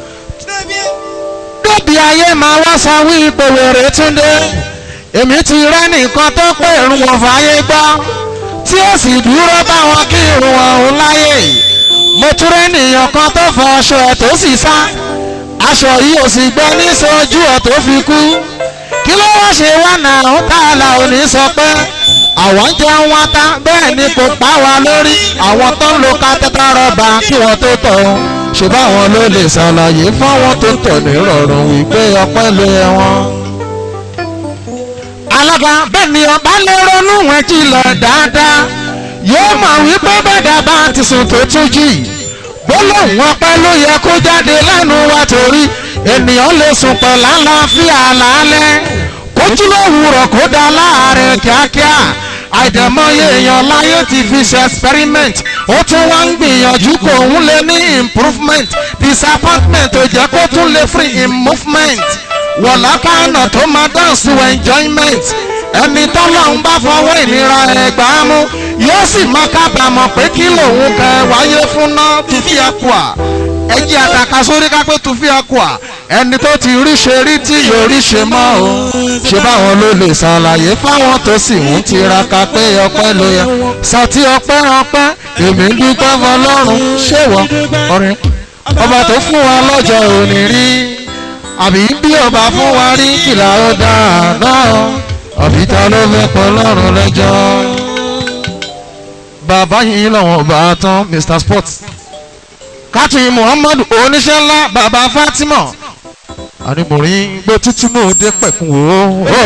débi ayé máa wá sọ wí ipò wèrè túndé èmi ti rẹ́ nìkan tó pé irun wọn fàáyé gbọ́ tí ó sì dúró báwọn kí irun ọ̀hún láyè mo tún rẹ́ nìyàn kan tó fọ aṣọ ẹ̀ tó sì sá aṣọ yìí ò sì gbẹ ní sojú ẹ̀ tó fi kú kí ló wá ṣe wá náà ó tààlà òní sọ pé àwọn ń jẹun wá tá bẹ́ẹ̀ ni kò pa wá lórí àwọn tó ń lo kátẹ́tà rọ́bà kí wọ́n tó tọ̀ ọ́ ṣe báwọn ló lè ṣàlàyé fáwọn tó tọ̀ ní rọrùn wípé ọpẹ́ ló yẹ wọ́n. alága bẹ́ẹ̀ ni ọba lè ronú wọn jìnlẹ̀ dáadáa yóò mọ̀ wípé bẹ́ẹ̀dá bá ti sùn tó tún jì gbólóhùn ọpẹ́ ló yẹ kó jáde lẹ́nu wa torí ènìyàn lè sùn pẹ̀lú àlàáfíà lálẹ́ kójú lówùrọ̀ kó dá láàrin kíákíá àìdẹ̀mọye èèyàn láyé ti fi ṣe experiment ó tún wá ń gbìyànjú kó òun lè ní improvement disappointment tó jẹ́ kó tún lè free in movement wọ̀lá kánà tó máa dance to enjoyment ẹni tọ́lọ́hún bá fọwọ́ ìnira ẹ̀gbá mú yóò sì máa kábàámọ̀ pé kí lòun kẹ wáyé fún náà tó fi ẹ̀kọ́ à ẹjẹ́ àtàkà sórí kápẹ́ tó fi ẹ̀kọ́ à ẹni tó ti rí ṣe rí tí yóò rí ṣe mọ́ o ṣé báwọn ló lè ṣàlàyé fáwọn tó sì ń tiraka pé ọpẹ́ ló yẹ sàtì ọpẹ́ ọpẹ́ èmi ń dúpẹ́ fọlọ́run ṣéwọ́ ọ̀rẹ́ ọba tó fún wa lọ́jọ́ òní rí àbí bí ọba fún wa rí kìlà ọ̀dà náà àbí ta ló fẹ́ pọ̀ lọ́rùn lẹ́jọ́. bàbá yìí lọ́wọ́ ọba tán mr sports kátùn muhammadu oníṣẹ́ ńlá bàbá fatima ànímọ̀rin gbé títí mò ń dé pẹ̀kun o.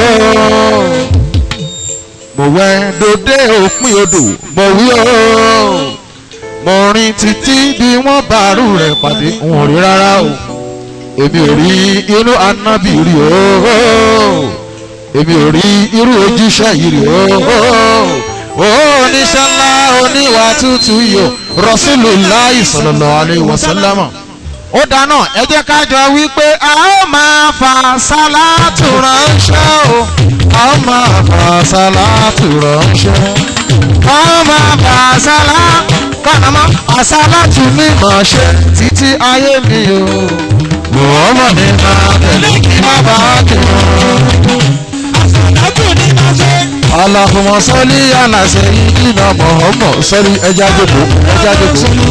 mo wẹ́ dòde òpin odò mo wí o. mo rin títí bí wọ́n bàárù rẹ̀ pàdé n ò rí rárá o. èmi ò rí inú anábì rí o. èmi ò rí irú ojúṣe yìí rí o. oníṣẹ́ ńlá oníwà tútù yìí o Rasulullahi sallallahu alaihi wasallam ó dáná ẹ jẹ́ ká jọ wípé a ó máa fa sálátù ránṣẹ́ o a ó máa fa sálátù ránṣẹ́ a ó máa fa sálá kọ́nàmọ́ àsálátù ní màá ṣe títí ayé mi o Muhammad ní máa tẹ̀lé kí má bàa kí wọ́n. Allahumma salli ala sayyidina Muhammad sọ́rí ẹja jókòó ẹja jókòó.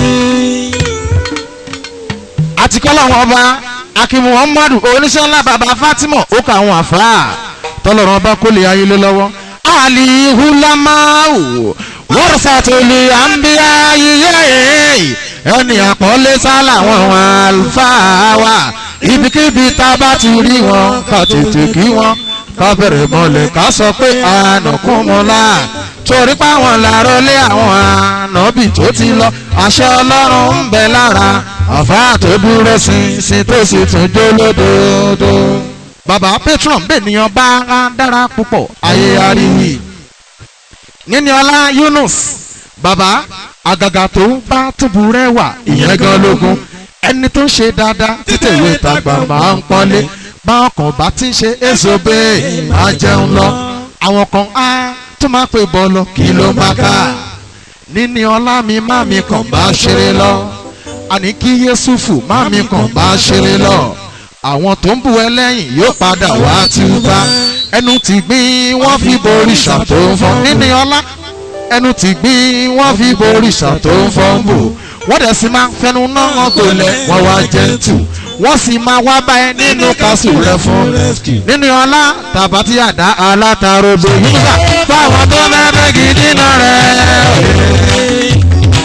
àti kọ́ làwọn ọba akin muhammadu oníṣẹ́ ńlá baba fatima ó kà àwọn àfáà tọ́lọ́run ọba kó lè ayé lé lọ́wọ́. alihulamau wọ́rọ̀sàtòlì àǹbíyá yíyẹ́ ẹni àpọ́nlé sálà wọn àlùfáà wa ibikíbi tá a bá ti rí wọn ká tètè kí wọn ká bẹ̀rẹ̀ mọ́lẹ̀ ká sọ pé ànàkún mọ́lá torí páwọn làárọ̀ lé àwọn ànábì tó ti lọ àṣẹ ọlọ́run ń bẹ lára àfáà tó dúró ṣinṣin tó sì tún jó lódodo. bàbá patron bẹ́ẹ̀nìyàn bá a dára púpọ̀ ayé ariwi níníọlá Yunus bàbá àgàgà tó bá túbú rẹwà ìyẹn gan lógún ẹni tó ń ṣe dáadáa títẹ̀wé tàgbà máa ń pọ́nlé báwọn kan bá ti ń ṣe èso bẹ́ẹ̀ máa jẹun lọ àwọn kan á tó máa pè bọ́ lọ kí ló máa ká níní ọlá mi má mi kàn bá ṣeré lọ àní kí yéṣùfù má mi kàn bá ṣeré lọ àwọn tó ń bu ẹlẹ́yìn yóò padà wá túbá ẹnu ti gbìn wọ́n fi borí ṣàtò ń fọ́n níní ọlá ẹnu ti gbìn wọ́n fi borí ṣàtò ń fọ́n bò wọ́n dẹ̀ sì máa fẹnu náà gbolẹ̀ wọ́n wá jẹ́ntù wọ́n sì máa wá bá ẹ nínú kásù rẹ fún nínú ọlá tàbátí àdá alátarodo yíyá fáwọn tó mẹ́rẹ́ gidi náà rẹ̀.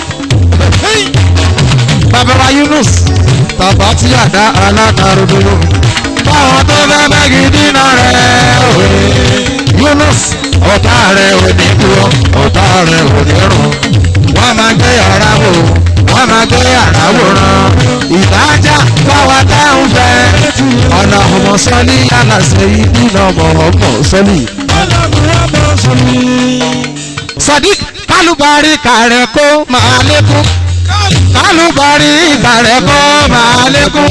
bàbá wa Yunus tàbátí àdá alátarodo fáwọn tó mẹ́rẹ́ gidi náà rẹ̀. Yunus ọ̀tá rẹ̀ ò ní dúró ọ̀tá rẹ̀ ò ní rún wọ́n máa gbé yàrá wò wọ́n máa gbé yàrá wòran ìdájà fáwa táwọn fẹ́ ọ̀nà ọmọ sọ́lí aláṣẹ ibi náà mọ̀ ọmọ sọ́lí. sadiq kálùbárí kàrẹ́ kó máa lékún kálùbárí kàrẹ́ kó máa lékún.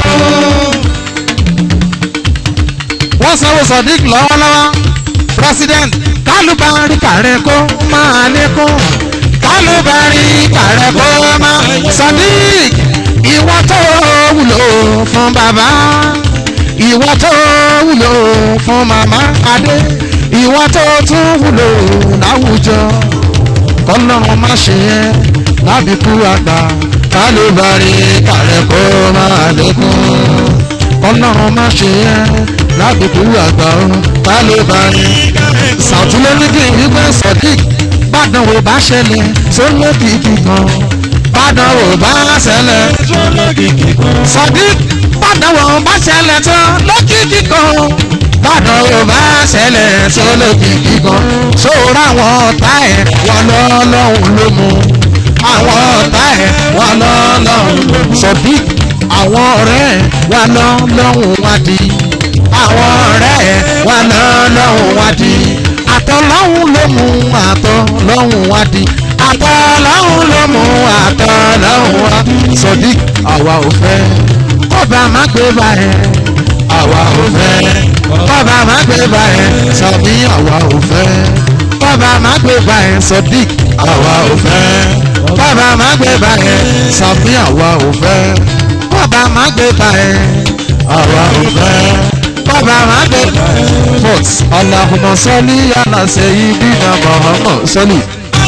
wọ́n sanwó sadiq lọ́wọ́lọ́wọ́ president kálùbárí kàrẹ́ kó máa lékún kálùbárí kàrẹ́ kó máa sadiq ìwọ tó wúlò fún bàbá ìwọ tó wúlò fún màmá adé ìwọ tó tún wúlò láwùjọ kọlọ́run má ṣe yẹ lábìkú àgbà kálùbárí kàrẹ́ kó máa lékún kọlọ́run má ṣe yẹ lábìkú àgbà kálùbárí sàtúlẹ̀ níbi ìwé sọ̀dík bàdàn ò bá ṣẹlẹ̀ sólókìkì kan bàdàn ò bá ṣẹlẹ̀ sọ̀dík bàdàn ò bá ṣẹlẹ̀ tán lókìkì kan bàdàn ò ò bá ṣẹlẹ̀ sólòkì kíkan sóòrò àwọn ọ̀tá ẹ̀ wọn lọ́lọ́hún ló mú àwọn ọ̀tá ẹ̀ wọn lọ́lọ́hún ló mú sọ̀bí àwọn ọ̀rẹ́ ẹ̀ wọn lọ́lọ́hún wá di àwọn ọ̀rẹ́ ẹ̀ wọn lọ́lọ́hún wá di àtọ̀lọ́hún ló mú àtọ̀lọ́hún wá di àtọ̀lọ́hún ló mú àtọ̀lọ́hún wá sọ̀dí àwa ò fẹ́ kọ́ba má gbé báyẹn àwa ò fẹ́ kọ́ba má gbé báyẹn sọ̀dí àwa ò fẹ́ kọ́ba má gbé báyẹn sọ̀dí àwa ò fẹ́ kọ́ba má gbé báyẹn sọ̀dí àwa ò fẹ́ kọ́ba má gbé báyẹn àwa ò fẹ́ kọ́ba má gbé báyẹn. Fort Allahumma salli ala sayyidina Muhammad salli.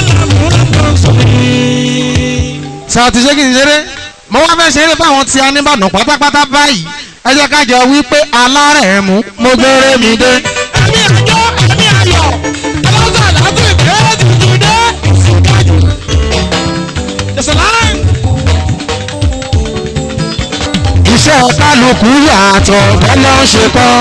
sọ ti ṣe kí n ṣeré mo wá fẹ́ ṣeré fáwọn tí a ní Ìbàdàn pátápátá báyìí ẹ jẹ́ ká jọ wí pé alárẹ̀ mú mo gbére mi dé. ẹ̀mí àjọ ẹ̀mí ayọ̀ ọlọ́sàn àlàáfíà ìbéèrè tuntun dé ìsìnkájú. ìsìnláì. iṣẹ́ kálukú yàtọ̀ bọ́lá ń ṣe kọ́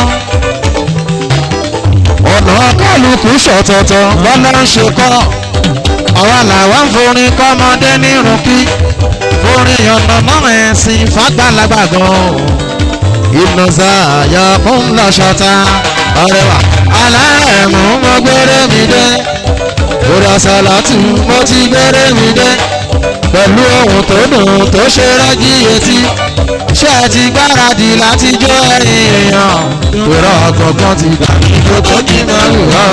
ọ̀nà kálukú ṣọ̀tọ̀tọ̀ bọ́lá ń ṣe kọ́ àwa làwọn ń forin kọ́mọdé nírun kí forin ọ̀nà náà ẹ̀sìn fàgbàlagbà gan ìnàṣà àyà fún lọ́ṣọ́ta ọ̀rẹ́wà alárẹ̀mú mo gbére mi dé òrasàlátù mo ti gbére mi dé pẹ̀lú ohun tó dùn tó ṣe rẹ́gí etí ṣé ẹ ti gbáradì láti jó ẹ̀yìn èèyàn ìrọ̀ ọ̀gọ̀ngàn ti gbà mí tó tó kí n máa wù ọ́.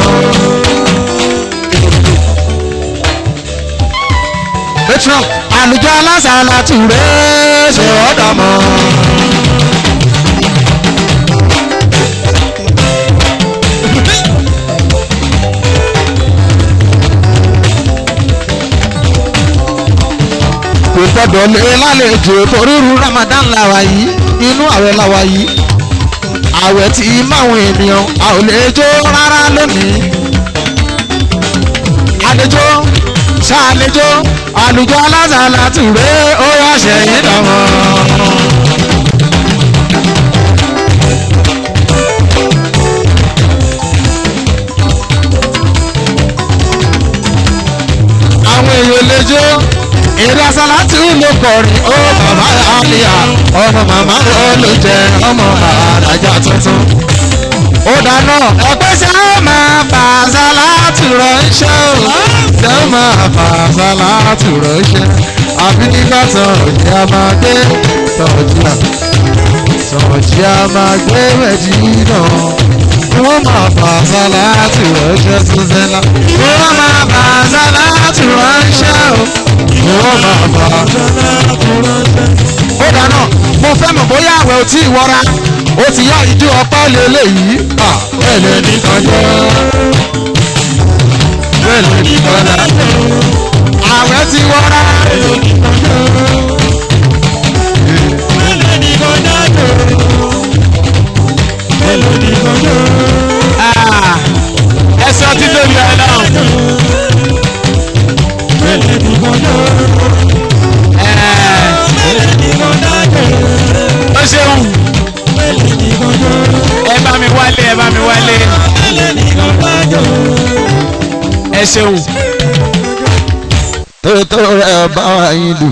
patron àlùjọ alásàlátù rẹ̀ ṣe ọ̀dọ̀ mọ́. kò gbọdọ̀ lé lálejò torírú Ramadan làwà yìí inú àwẹ̀ làwà yìí àwẹ̀ tí máwọn ènìyàn a ò lè jó rárá lónìí àlejò ṣàlejò àlùjọ alásàlá tùré ó yọ ṣẹ̀yìn dàmọ́. àwọn èèyàn lè jó èrè asálàtì ló kọrin ó bàbá àlìyà ọmọ màmá ló ló jẹ ọmọ àràjà tuntun. ó dáná ẹgbẹ́ ṣe á máa fà sálàtì ránṣẹ́ o ṣe á máa fà sálàtì ránṣẹ́ àbí nígbà tán òjì a máa gbé tọ̀jú à tọ̀jú a máa gbé méjì náà wọ́n máa fà sálàtì ránṣẹ́ tó sẹ́lá wọ́n máa fà sálàtì ránṣẹ́ o wọ́n máa fà sálàtì ránṣẹ́. ó dáná mo fẹ́ mọ̀ bóyá àwẹ̀ ò tí ì wọra ó ti yá ìdí ọpẹ́ lélẹ́yìí bẹ́ẹ̀ lè nìkan jẹ́ bẹ́ẹ̀ lè nìkan dá àwẹ̀ ti wọra. ẹ sọ títóbi ọlọ́run. ó ṣeun ẹ bá mi wálé ẹ bá mi wálé ẹ ṣeun. tótó rẹ ọba wa yín dùn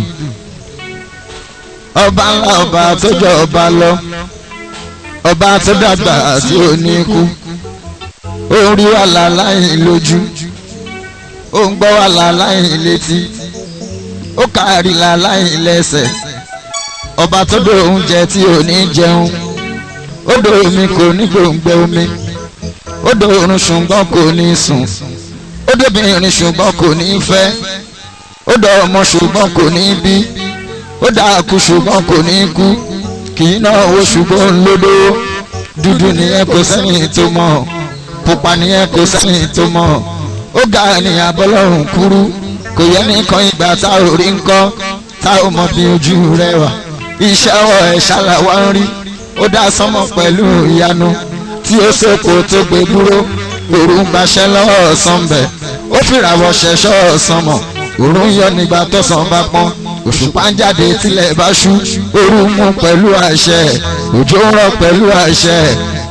ọba ńlá ọba tó jọ ọba lọ ọba tó dàgbà àti oníkú ó ń rí wàhálà láyìn lójú ó ń gbọ́ wàhálà láyìn létí ó kárí la láyìn lẹ́sẹ̀ ọba tó dò oúnjẹ tí ò ní jẹun ó dò omi kò ní gbòǹgbẹ omi ó dò oorun ṣùgbọ́n kò ní sùn ó dóbìnrin ṣùgbọ́n kò ní fẹ́ ó dọ̀ ọmọ ṣùgbọ́n kò ní bí ó dà kú ṣùgbọ́n kò ní kú kì í náà wo ṣùgbọ́n ń lódó dúdú nìyẹn kò sẹ́yìn tó mọ̀ pupa nìyẹn kò sẹ́yìn tó mọ̀ ó ga ní abọ́lọ́run kúrú kò yẹ nìkan ìgbà tá ò rí ńkọ́ tá ò mọ bí ojú rẹ wà iṣẹ́ ọwọ́ ẹ̀ ṣàlàwá ń rí ó dá sánmọ̀ pẹ̀lú ìyanu tí ó sèkò tó gbé dúró òru ń gbaṣẹ́ lọ́wọ́ ọ̀sán bẹ̀ ó fìràwọ̀ ṣẹ̀ṣọ́ ọ̀sán mọ̀ òru ń yọ nígbà tọ̀sán bá pọ́n òṣùpá ń jáde tílẹ̀ bá ṣú òru mú pẹ̀lú àṣẹ òjò ń rọ̀ pẹ̀lú àṣẹ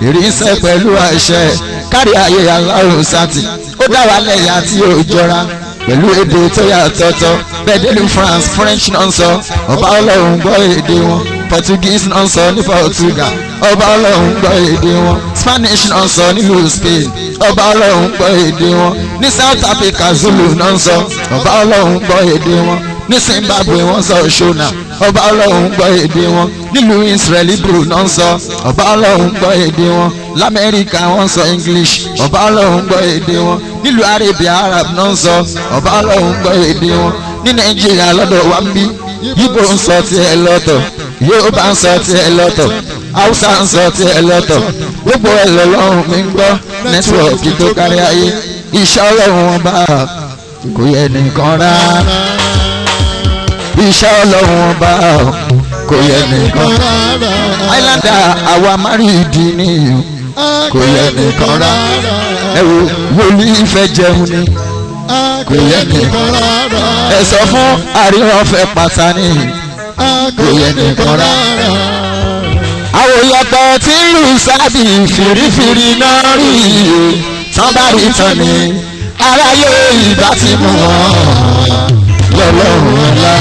ìrísẹ́ pẹ̀lú àṣẹ kárí ayé aláwọ̀ sátì ó dá wa lẹ́yà tí ó jọra pẹ̀lú èdè tó yàtọ̀tọ̀ bẹ́ẹ̀ délùú France French náà ń sọ ọba ọlọ́run gbọ́ èdè wọn Portuguese náà ń sọ ní Portugal ọba ọlọ́run gbọ́ èdè wọn Spanish náà ń sọ nílùú Spain ọba ọlọ́run gbọ́ èdè wọn ní South Africa Zulu náà ń sọ ọba ọlọ́run gbọ́ èdè wọn ní Zimbabwe wọ́n sọ Shona ọba ọlọ́run gbọ́ èdè wọn nílùú Israel Hebrew náà ń sọ ọba ọlọ́run gbọ́ èdè wọn lamẹ́ríkà wọ́n sọ English ọba ọlọ́run gbọ́ èdè wọn nílùú Arabia Arab náà ń sọ ọba ọlọ́run gbọ́ èdè wọn ní Nàìjíríà lọ́dọ̀ wa ń bí Yíbò ń sọ tiẹ̀ lọ́tọ̀ Yorùbá ń sọ tiẹ̀ lọ́tọ̀ Hausa ń sọ tiẹ̀ lọ́tọ̀ gbogbo ẹ̀ lọ́lọ́run mi ń gbọ́ nẹ́tíwọ̀kì tó kárí ayé iṣẹ́ ọlọ́run wọn bá kò yẹ nìkan rárá iṣẹ́ ọlọ́run ọba kò yẹ nìkan islander àwa márìndín ní kò yẹ nìkan rá ẹ wo wòlíì ìfẹ́ jẹun ni kò yẹ nìkan ẹ sọ fún àríwọ̀n fẹ́ pàtàkì kò yẹ nìkan rá àwòyọ̀pọ̀ tí ń lù sábì fìrífìrí náà rí iye tán bá rí tán ni aráyé ìbá ti mú wọn lọ́lọ́run ọ̀la.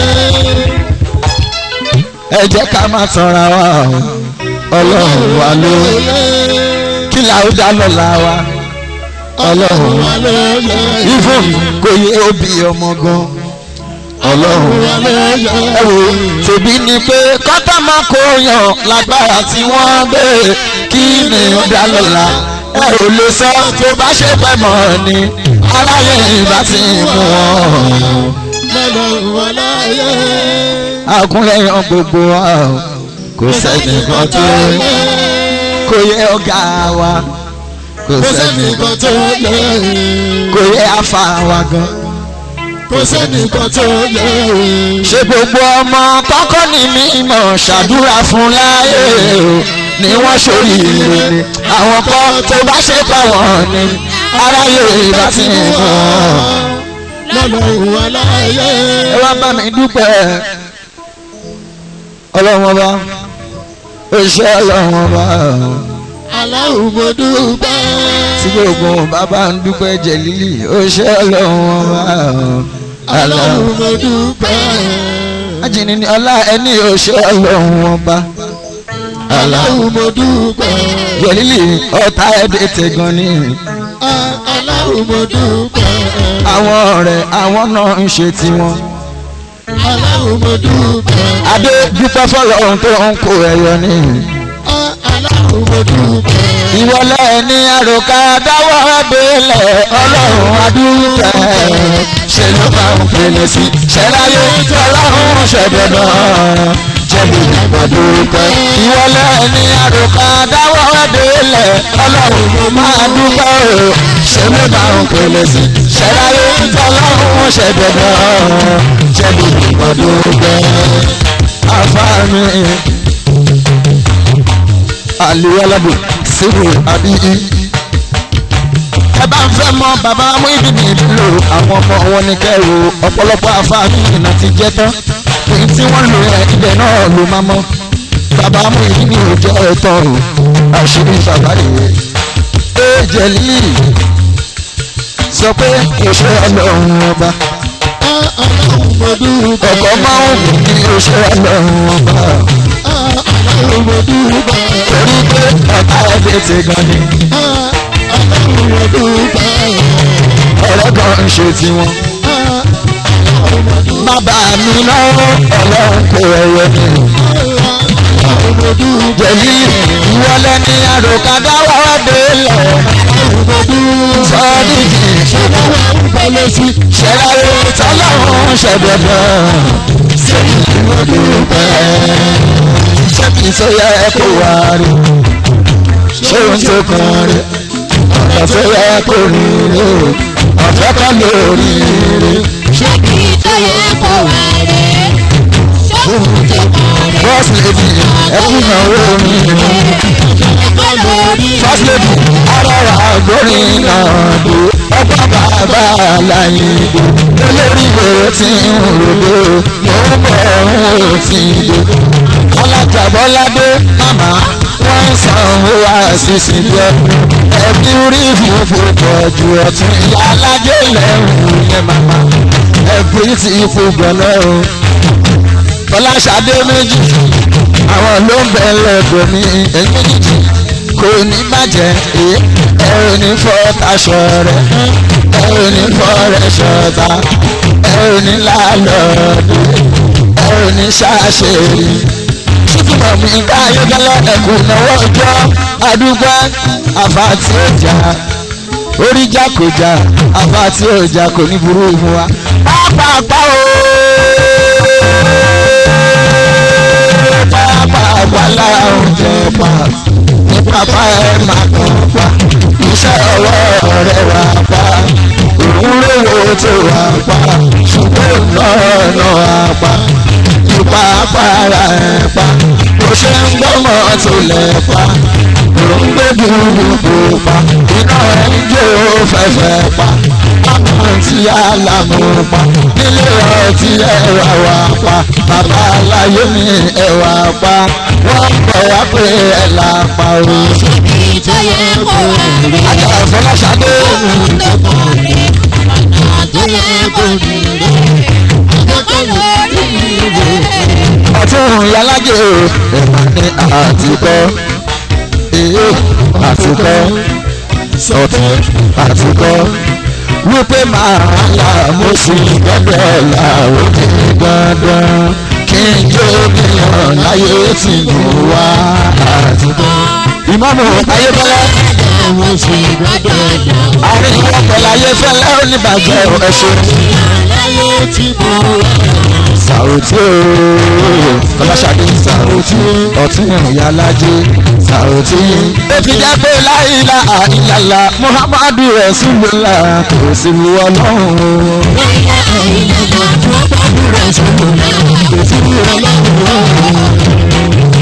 ẹ jẹ́ ká má tanra wa o ọlọ́run wa ló kí la ó dá lọ́la wa ọlọ́run wa ló ifun kò yẹ òbí ọmọ gan ọlọ́run ẹ wò tèmi ni pé kọ́tà máa kó yàn lágbára tí wọ́n gbé kí ni ó dá lọ́la ẹ ò lè sọ tó bá ṣe pẹ́ mọ́ ni aráyé ìbá ti mú wọn àkúnlẹ̀yàn gbogbo wa o kò sẹ́nìkan tó kò yẹ ọ̀gá wa kò sẹ́nìkan tó kò yẹ afa wa gan kò sẹ́nìkan tó yẹ o. ṣé gbogbo ọmọ kọ́kọ́ ní mímọ̀ ṣàdúrà fún láyé o ni wọ́n ṣòrí ire ni àwọn kan tó bá ṣe pa wọ́n ni aráyé ìbá ti mú wọn lọ́lọ́run aláyé. ẹ wá bá mi dúpẹ́ ọlọ́run ọba oṣù ọlọ́run ọba aláwọ̀ mo dúpẹ́. tí gbogbo bàbá ń dúpẹ́ jẹ̀lílì oṣù ọlọ́run ọba aláwọ̀ mo dúpẹ́. ajínì ni ọlá ẹni oṣù ọlọ́run ọba aláwọ̀ mo dúpẹ́. jẹ̀lílì ọ̀tá ẹ̀dẹ̀ tẹ̀gàn ni aláwọ̀ mo dúpẹ́. àwọn ọ̀rẹ́ àwọn náà ń ṣe tiwọn. aláwọ̀ mo dúpẹ́. adé dúpẹ́ fọlọ́run tó ń kó ẹyọ ní. aláwọ̀ mo dúpẹ́. ìwọlé ní àròkà dáwọ́ délẹ̀ ọlọ́run adúpẹ́ ṣe ló máa ń pèlè sí ṣẹláyé ọlọ́run ṣẹ̀dọ̀dọ̀ jẹ́bi ìgbàdúpẹ́. ìwọlé ní àròkà dáwọ́ délẹ̀ ọlọ́run máa dúpẹ́ o ṣe ló máa ń pèlè sí ṣẹláyé ọlọ́run ṣẹ̀dọ̀dọ̀ jẹ́bi ìgbàdúpẹ́. àfáàmì àlùwaládùn síbò àbíyí. ẹ bá ń fẹ́ mọ bàbá Muyideen nílò àwọn ọmọ wọn ní kẹrù ọ̀pọ̀lọpọ̀ afáàfin náà ti jẹ́ tán èyí tí wọ́n lò ẹ ibẹ̀ náà ló máa mọ́ bàbá Muyideen ò jẹ́ ẹ̀tọ́ o àṣírí bàbá rèé ẹ jẹ̀lí sọ pé ìṣe ọlọ́run ọba aláwọ̀ mo dúpẹ́. ọkọ̀ máa ń wù ní ìṣe ọlọ́run ọba aláwọ̀ mo dúpẹ́. torí pé ọ̀tá ẹ̀dẹ̀ ti gan ni aláwọ̀ mo dúpẹ́. ọ̀rẹ́ kan ń ṣe tiwọn. aláwọ̀ mo dúpẹ́. bàbá mi lọ́wọ́ ọlọ́run kò ẹ̀yẹ mi. aláwọ̀ mo dúpẹ́. jẹ̀lí ìwọlé ní àròkà dáwọ́ délẹ̀ aláwọ̀ mo dúpẹ́. sọ́ọ́dìkì aláwọ̀ ń bẹ̀lẹ̀ sí. ṣẹláyé tọ́lọ́run ṣẹ̀dọ̀dọ̀ sẹ́yìn ìmọ̀dúpẹ́. ṣẹ́bi tó yẹ kó wá rí ṣé ohun tó kàn rí ọ̀dọ̀ tó yẹ kó rí rí ọ̀fẹ́ kan lórí rí. ṣé kí tó yẹ kó wà rè é ṣóhun tó kàn rè first lady ẹkún ìnáwó mi é lórí first lady arọra agbórin náà dé ọgbà bàbá aláìdè olórí ìwé tí ń rògbò mò ń bọ̀ ọ̀hún ò tí ì dé alájàbọ́ládé màmá wọ́n ń san owó sísì jẹ ẹbí rí fúnfún pọ̀jù ọ̀tún ìyá alájẹ lẹ́rù yẹn màmá ẹbí tí fúgbọ̀n náà o fọláṣadé méjì àwọn ló ń bẹ lẹ́gbẹ̀ẹ́ mi èyí méjì kò ní bàjẹ́ ẹ ẹ ò ní fọ́ taṣọ rẹ ẹ ò ní fọ́ rẹ ṣọta ẹ ò ní lálọ́ọ̀dẹ ẹ ò ní ṣàṣeyìí ṣùgbọ́n mi ká ayọ́kẹ́lẹ́ ẹ̀kú náwó ọjọ́ àdúgbò àfàtì ọjà oríjà kò jà àfàtì ọjà kò ní burú fún wa. pápápá o pápápá lára oúnjẹ pa ní pápá ẹ̀ máa kàn pa iṣẹ́ ọwọ́ rẹ̀ wà pa òun lówó tó wà pa ṣùgbọ́n náà náà wà pa ipa para ẹ̀ pa bó ṣe ń gbọ́mọ̀ tó lẹ̀ pa ló ń gbé dúdú pa iná ẹ̀ ń jó fẹ́fẹ́ pa àmọ́ tí alámú pa nílé ọtí ẹ̀wà wà pa bàbá aláyé mi ẹ̀wà pa wọ́n bọ̀ wá pé ẹ̀ là pa o. Síbi tó yẹ kó wà rí. ajá ìfọláṣadé Ohun tó kọ̀ rí. Ọ̀nà tó yẹ kó rí rí. Ọ̀dọ́kọ̀ lórí rí. ọtún yalájẹ ẹ̀mà ní àtìkọ́ èyí àtìkọ́ ọtún àtìkọ́ wípé máa là mo sì gbọ́dọ̀ là òkè dandan kí n jó mílíọ̀n láyé tí mo wá àtìkọ́. ìmọ̀mù ayébọ́lá Mo sì gbọ́dọ̀ lọ. àárín ọ̀pẹ̀lẹ̀ ayéfẹ́lẹ́ oníbàjẹ́ ẹ̀ṣẹ̀ Láyé tí mo wà. sàròtí ooo kọláṣadé sàròtí ọtún ìyálájé sàròtí. ó fi jẹ́ pé láìla àìlàlà muhammadu rasulullah kò sí lu ọlọ́run. Láyé àìlèlà tó gbàdúrà sọ̀rọ̀ náà. Kò sí ọlọ́run.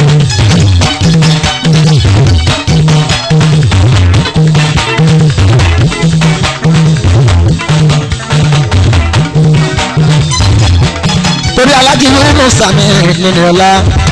torí alájí nínú sàmì nínú ọlá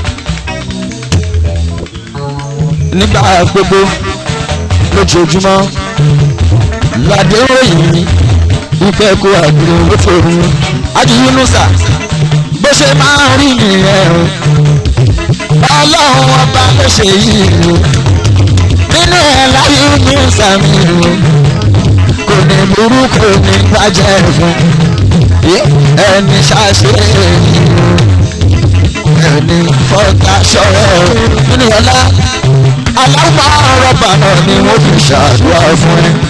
nígbà gbogbo lójoojúmọ́ ládé ròyìn ìfẹ́ kó àgbèrè lófòrú ají nínú sà bó ṣe máa ń rí nìyẹn o ọlọ́run ọba ló ṣe yìí o nínú ẹ̀ láyé ní sàmì o kò ní burú kò ní bàjẹ́ fún ẹni ṣàṣe ẹni fọ́tà ṣọ́rọ̀ nínú ọlá aláwọ̀ rọ́bà náà ni wọ́n fi ṣàdúrà fún ẹ.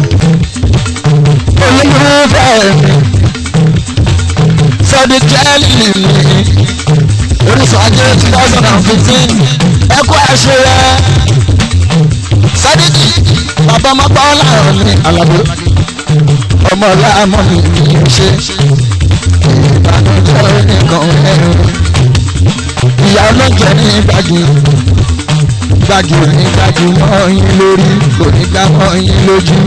olùfẹ́ mi sọ́dí jẹ́lì mi orísun ajé two thousand and fifteen ẹ̀kọ́ ẹ̀ṣẹ̀ rẹ̀ sọ́dí bàbá mọ́pá ọ̀làrán ní alábò ọmọ láàmú mi ni ó ṣe ìbànújẹ́ nìkan ẹ̀rù ìyá ọlọ́jọ́ ní gbági gbági ò ní gbági mọ́ yín lórí kò ní gbá mọ́ yín lójú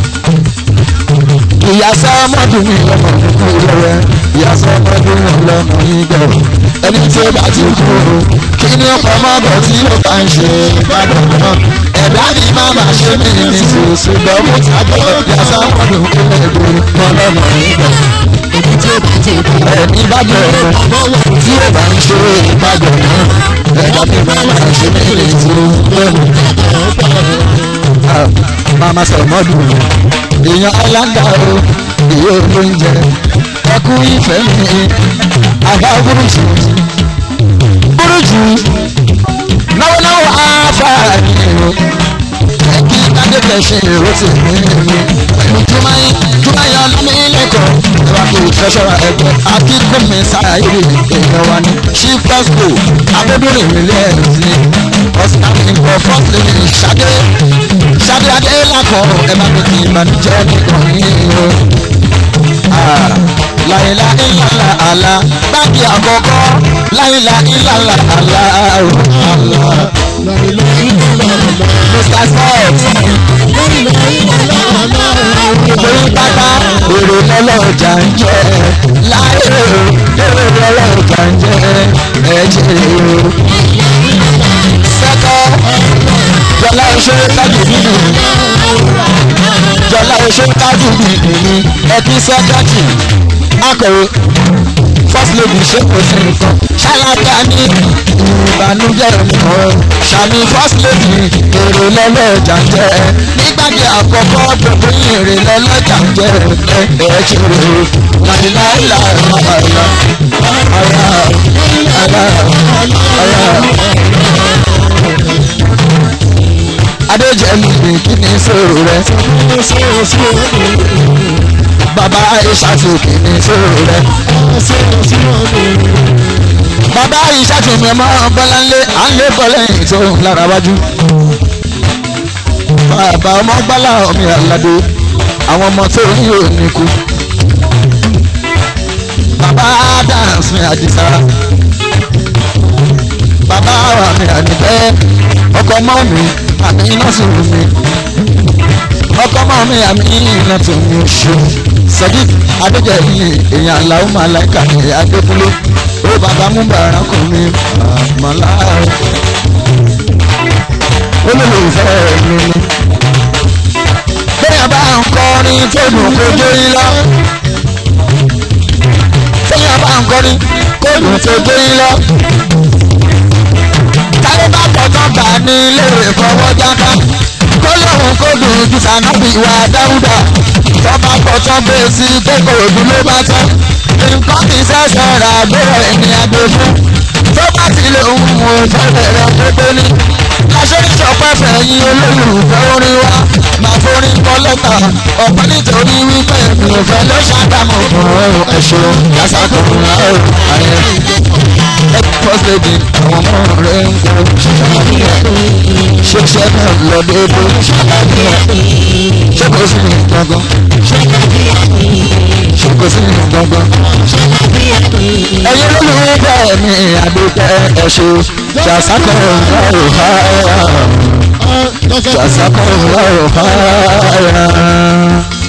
ìyá sọ́mọ́dù mi lọ́mọ nínú ìrọ̀rẹ́ ìyá sọ́mọ́dù mi lọ́mọ yín gbẹ̀rù ẹni tí ó bá ti kú o kí ni ọkọ̀ mọ́bọ̀ tí ó bá ń ṣe ìbàdàn náà ẹ̀dá mi má má ṣe mí ní sòsò lọ́mú tàbí ìyá sọ́mọ́dù mi lọ́mọ lọ́mọ yín gbẹ̀rù Ẹni tí ó bá ti kú. ẹni bá bẹ̀rẹ̀ tí ó bá ń ṣe ìbàdàn náà ẹ̀dá mi má má ṣe mí ní sòsò lọ́mú mama sọmọdù èèyàn alága o ìyó oúnjẹ ẹkú ìfẹ́ mi àbá burúkú burúkú náwónáwó àfààní o ẹkí adébẹ̀ṣe ìrọsì mi pẹ̀lú jùmáyé jùmáyé ọlọ́mílẹ́kọ̀ọ́ ẹwà kò tẹ́sọ̀rọ̀ ẹgbẹ́ akíkúnmi sáyé èèyàn wa ní ṣífẹ́sìkò abẹ́dúnrìn nílẹ̀ ẹ̀sìn ọ̀sán àmìkọ̀ fọ́ọ̀tì ṣadé ṣadé adé lakọ̀ ẹ má mi kì í ìbànújẹ́ nìkan yìí o. láyìnlá ìlàlà àlá báàgì àkọ́kọ́ láyìnlá ìlàlà àlá o. Mr. Scott orí pátá èrò lọ́lọ́jà ń jẹ́ láyé o èrò lọ́lọ́jà ń jẹ́ ẹ̀jẹ̀ o. Sẹ́kọ̀ jọlá iṣẹ́ tájú nínú jọlá iṣẹ́ tájú nínú mi ẹbí sẹ́kẹ́tì akọ̀wé first lady ṣe kò sí nǹkan ṣáláńgá ní ìbànújẹ́ nìkan ṣàmì first lady èrè lọ́lọ́jà jẹ́ nígbàdí àkọ́kọ́ gbogbo èrè lọ́lọ́jà jẹ́ ẹ ẹ ṣe rè láìláìlà ara ara ara ara. adéjẹ́mi ní kí ni sòrò rẹ bàbá ìṣàtò kí ni sòrò rẹ bàbá ìṣàtò mi ọmọ bọ́láńlé à ń lé bọ́lẹ́yìn tó ń lára wájú bàbá ọmọ gbálà omi àlàdé àwọn ọmọ tó ní òní kú bàbá dáhùn mi àdìsá bàbá wa mi àdìbẹ́ ọkọ mọ́ mi àmì iná sì wù mí ọkọ mọ́ mi àmì iná tó mi ò ṣe sadiq adéjẹ̀yìn èèyàn aláwọ̀ màláìka ní adékúnlé ó bàbá mú bàrà kùn mí àmàlà olólùfẹ́ mi ni bẹ́ẹ̀ bá ń kọrin tó dùn kó jó yín lọ bẹ́ẹ̀ bá ń kọrin tó dùn tó jó yín lọ táyé bá tọ̀tọ̀ gbà ní ilé ìfọwọ́jáká kó lóun kó dùn ju sànàbí wa dáúdà tọ́ba tọ̀tọ̀ gbé sí kókò òdù ló bá tán nǹkan kì í ṣẹ̀ṣẹ̀ rà gbọ́rọ̀ ẹni àgbẹ̀fún tó bá ti lè ń mú ìfẹ́lẹ̀ rẹ̀ pépé ní. aṣọ́nìṣọ́pẹ́ fẹ̀yìn olólùfẹ́ orin wa máa forin kọ́ lẹ́tà ọ̀pẹ́ nítorí wípé mi ò fẹ́ ló ṣàdámọ̀ fún ẹ̀ṣọ́ yásàkùnrin ààrẹ ààrẹ first lady àwọn ọmọ rẹ̀ ń kọ́ ṣiṣẹ́ náà lọ déédéé ṣé kò sí ní gbọ̀ngàn ṣé kò sí ní gbọ̀ngàn ẹ̀yin olólùfẹ́ mi àdókẹ́ ẹ̀ṣọ́ ṣàṣàkọ̀ ọ̀rọ̀ fáyà ṣàṣàkọ̀ ọ̀rọ̀ fáyà.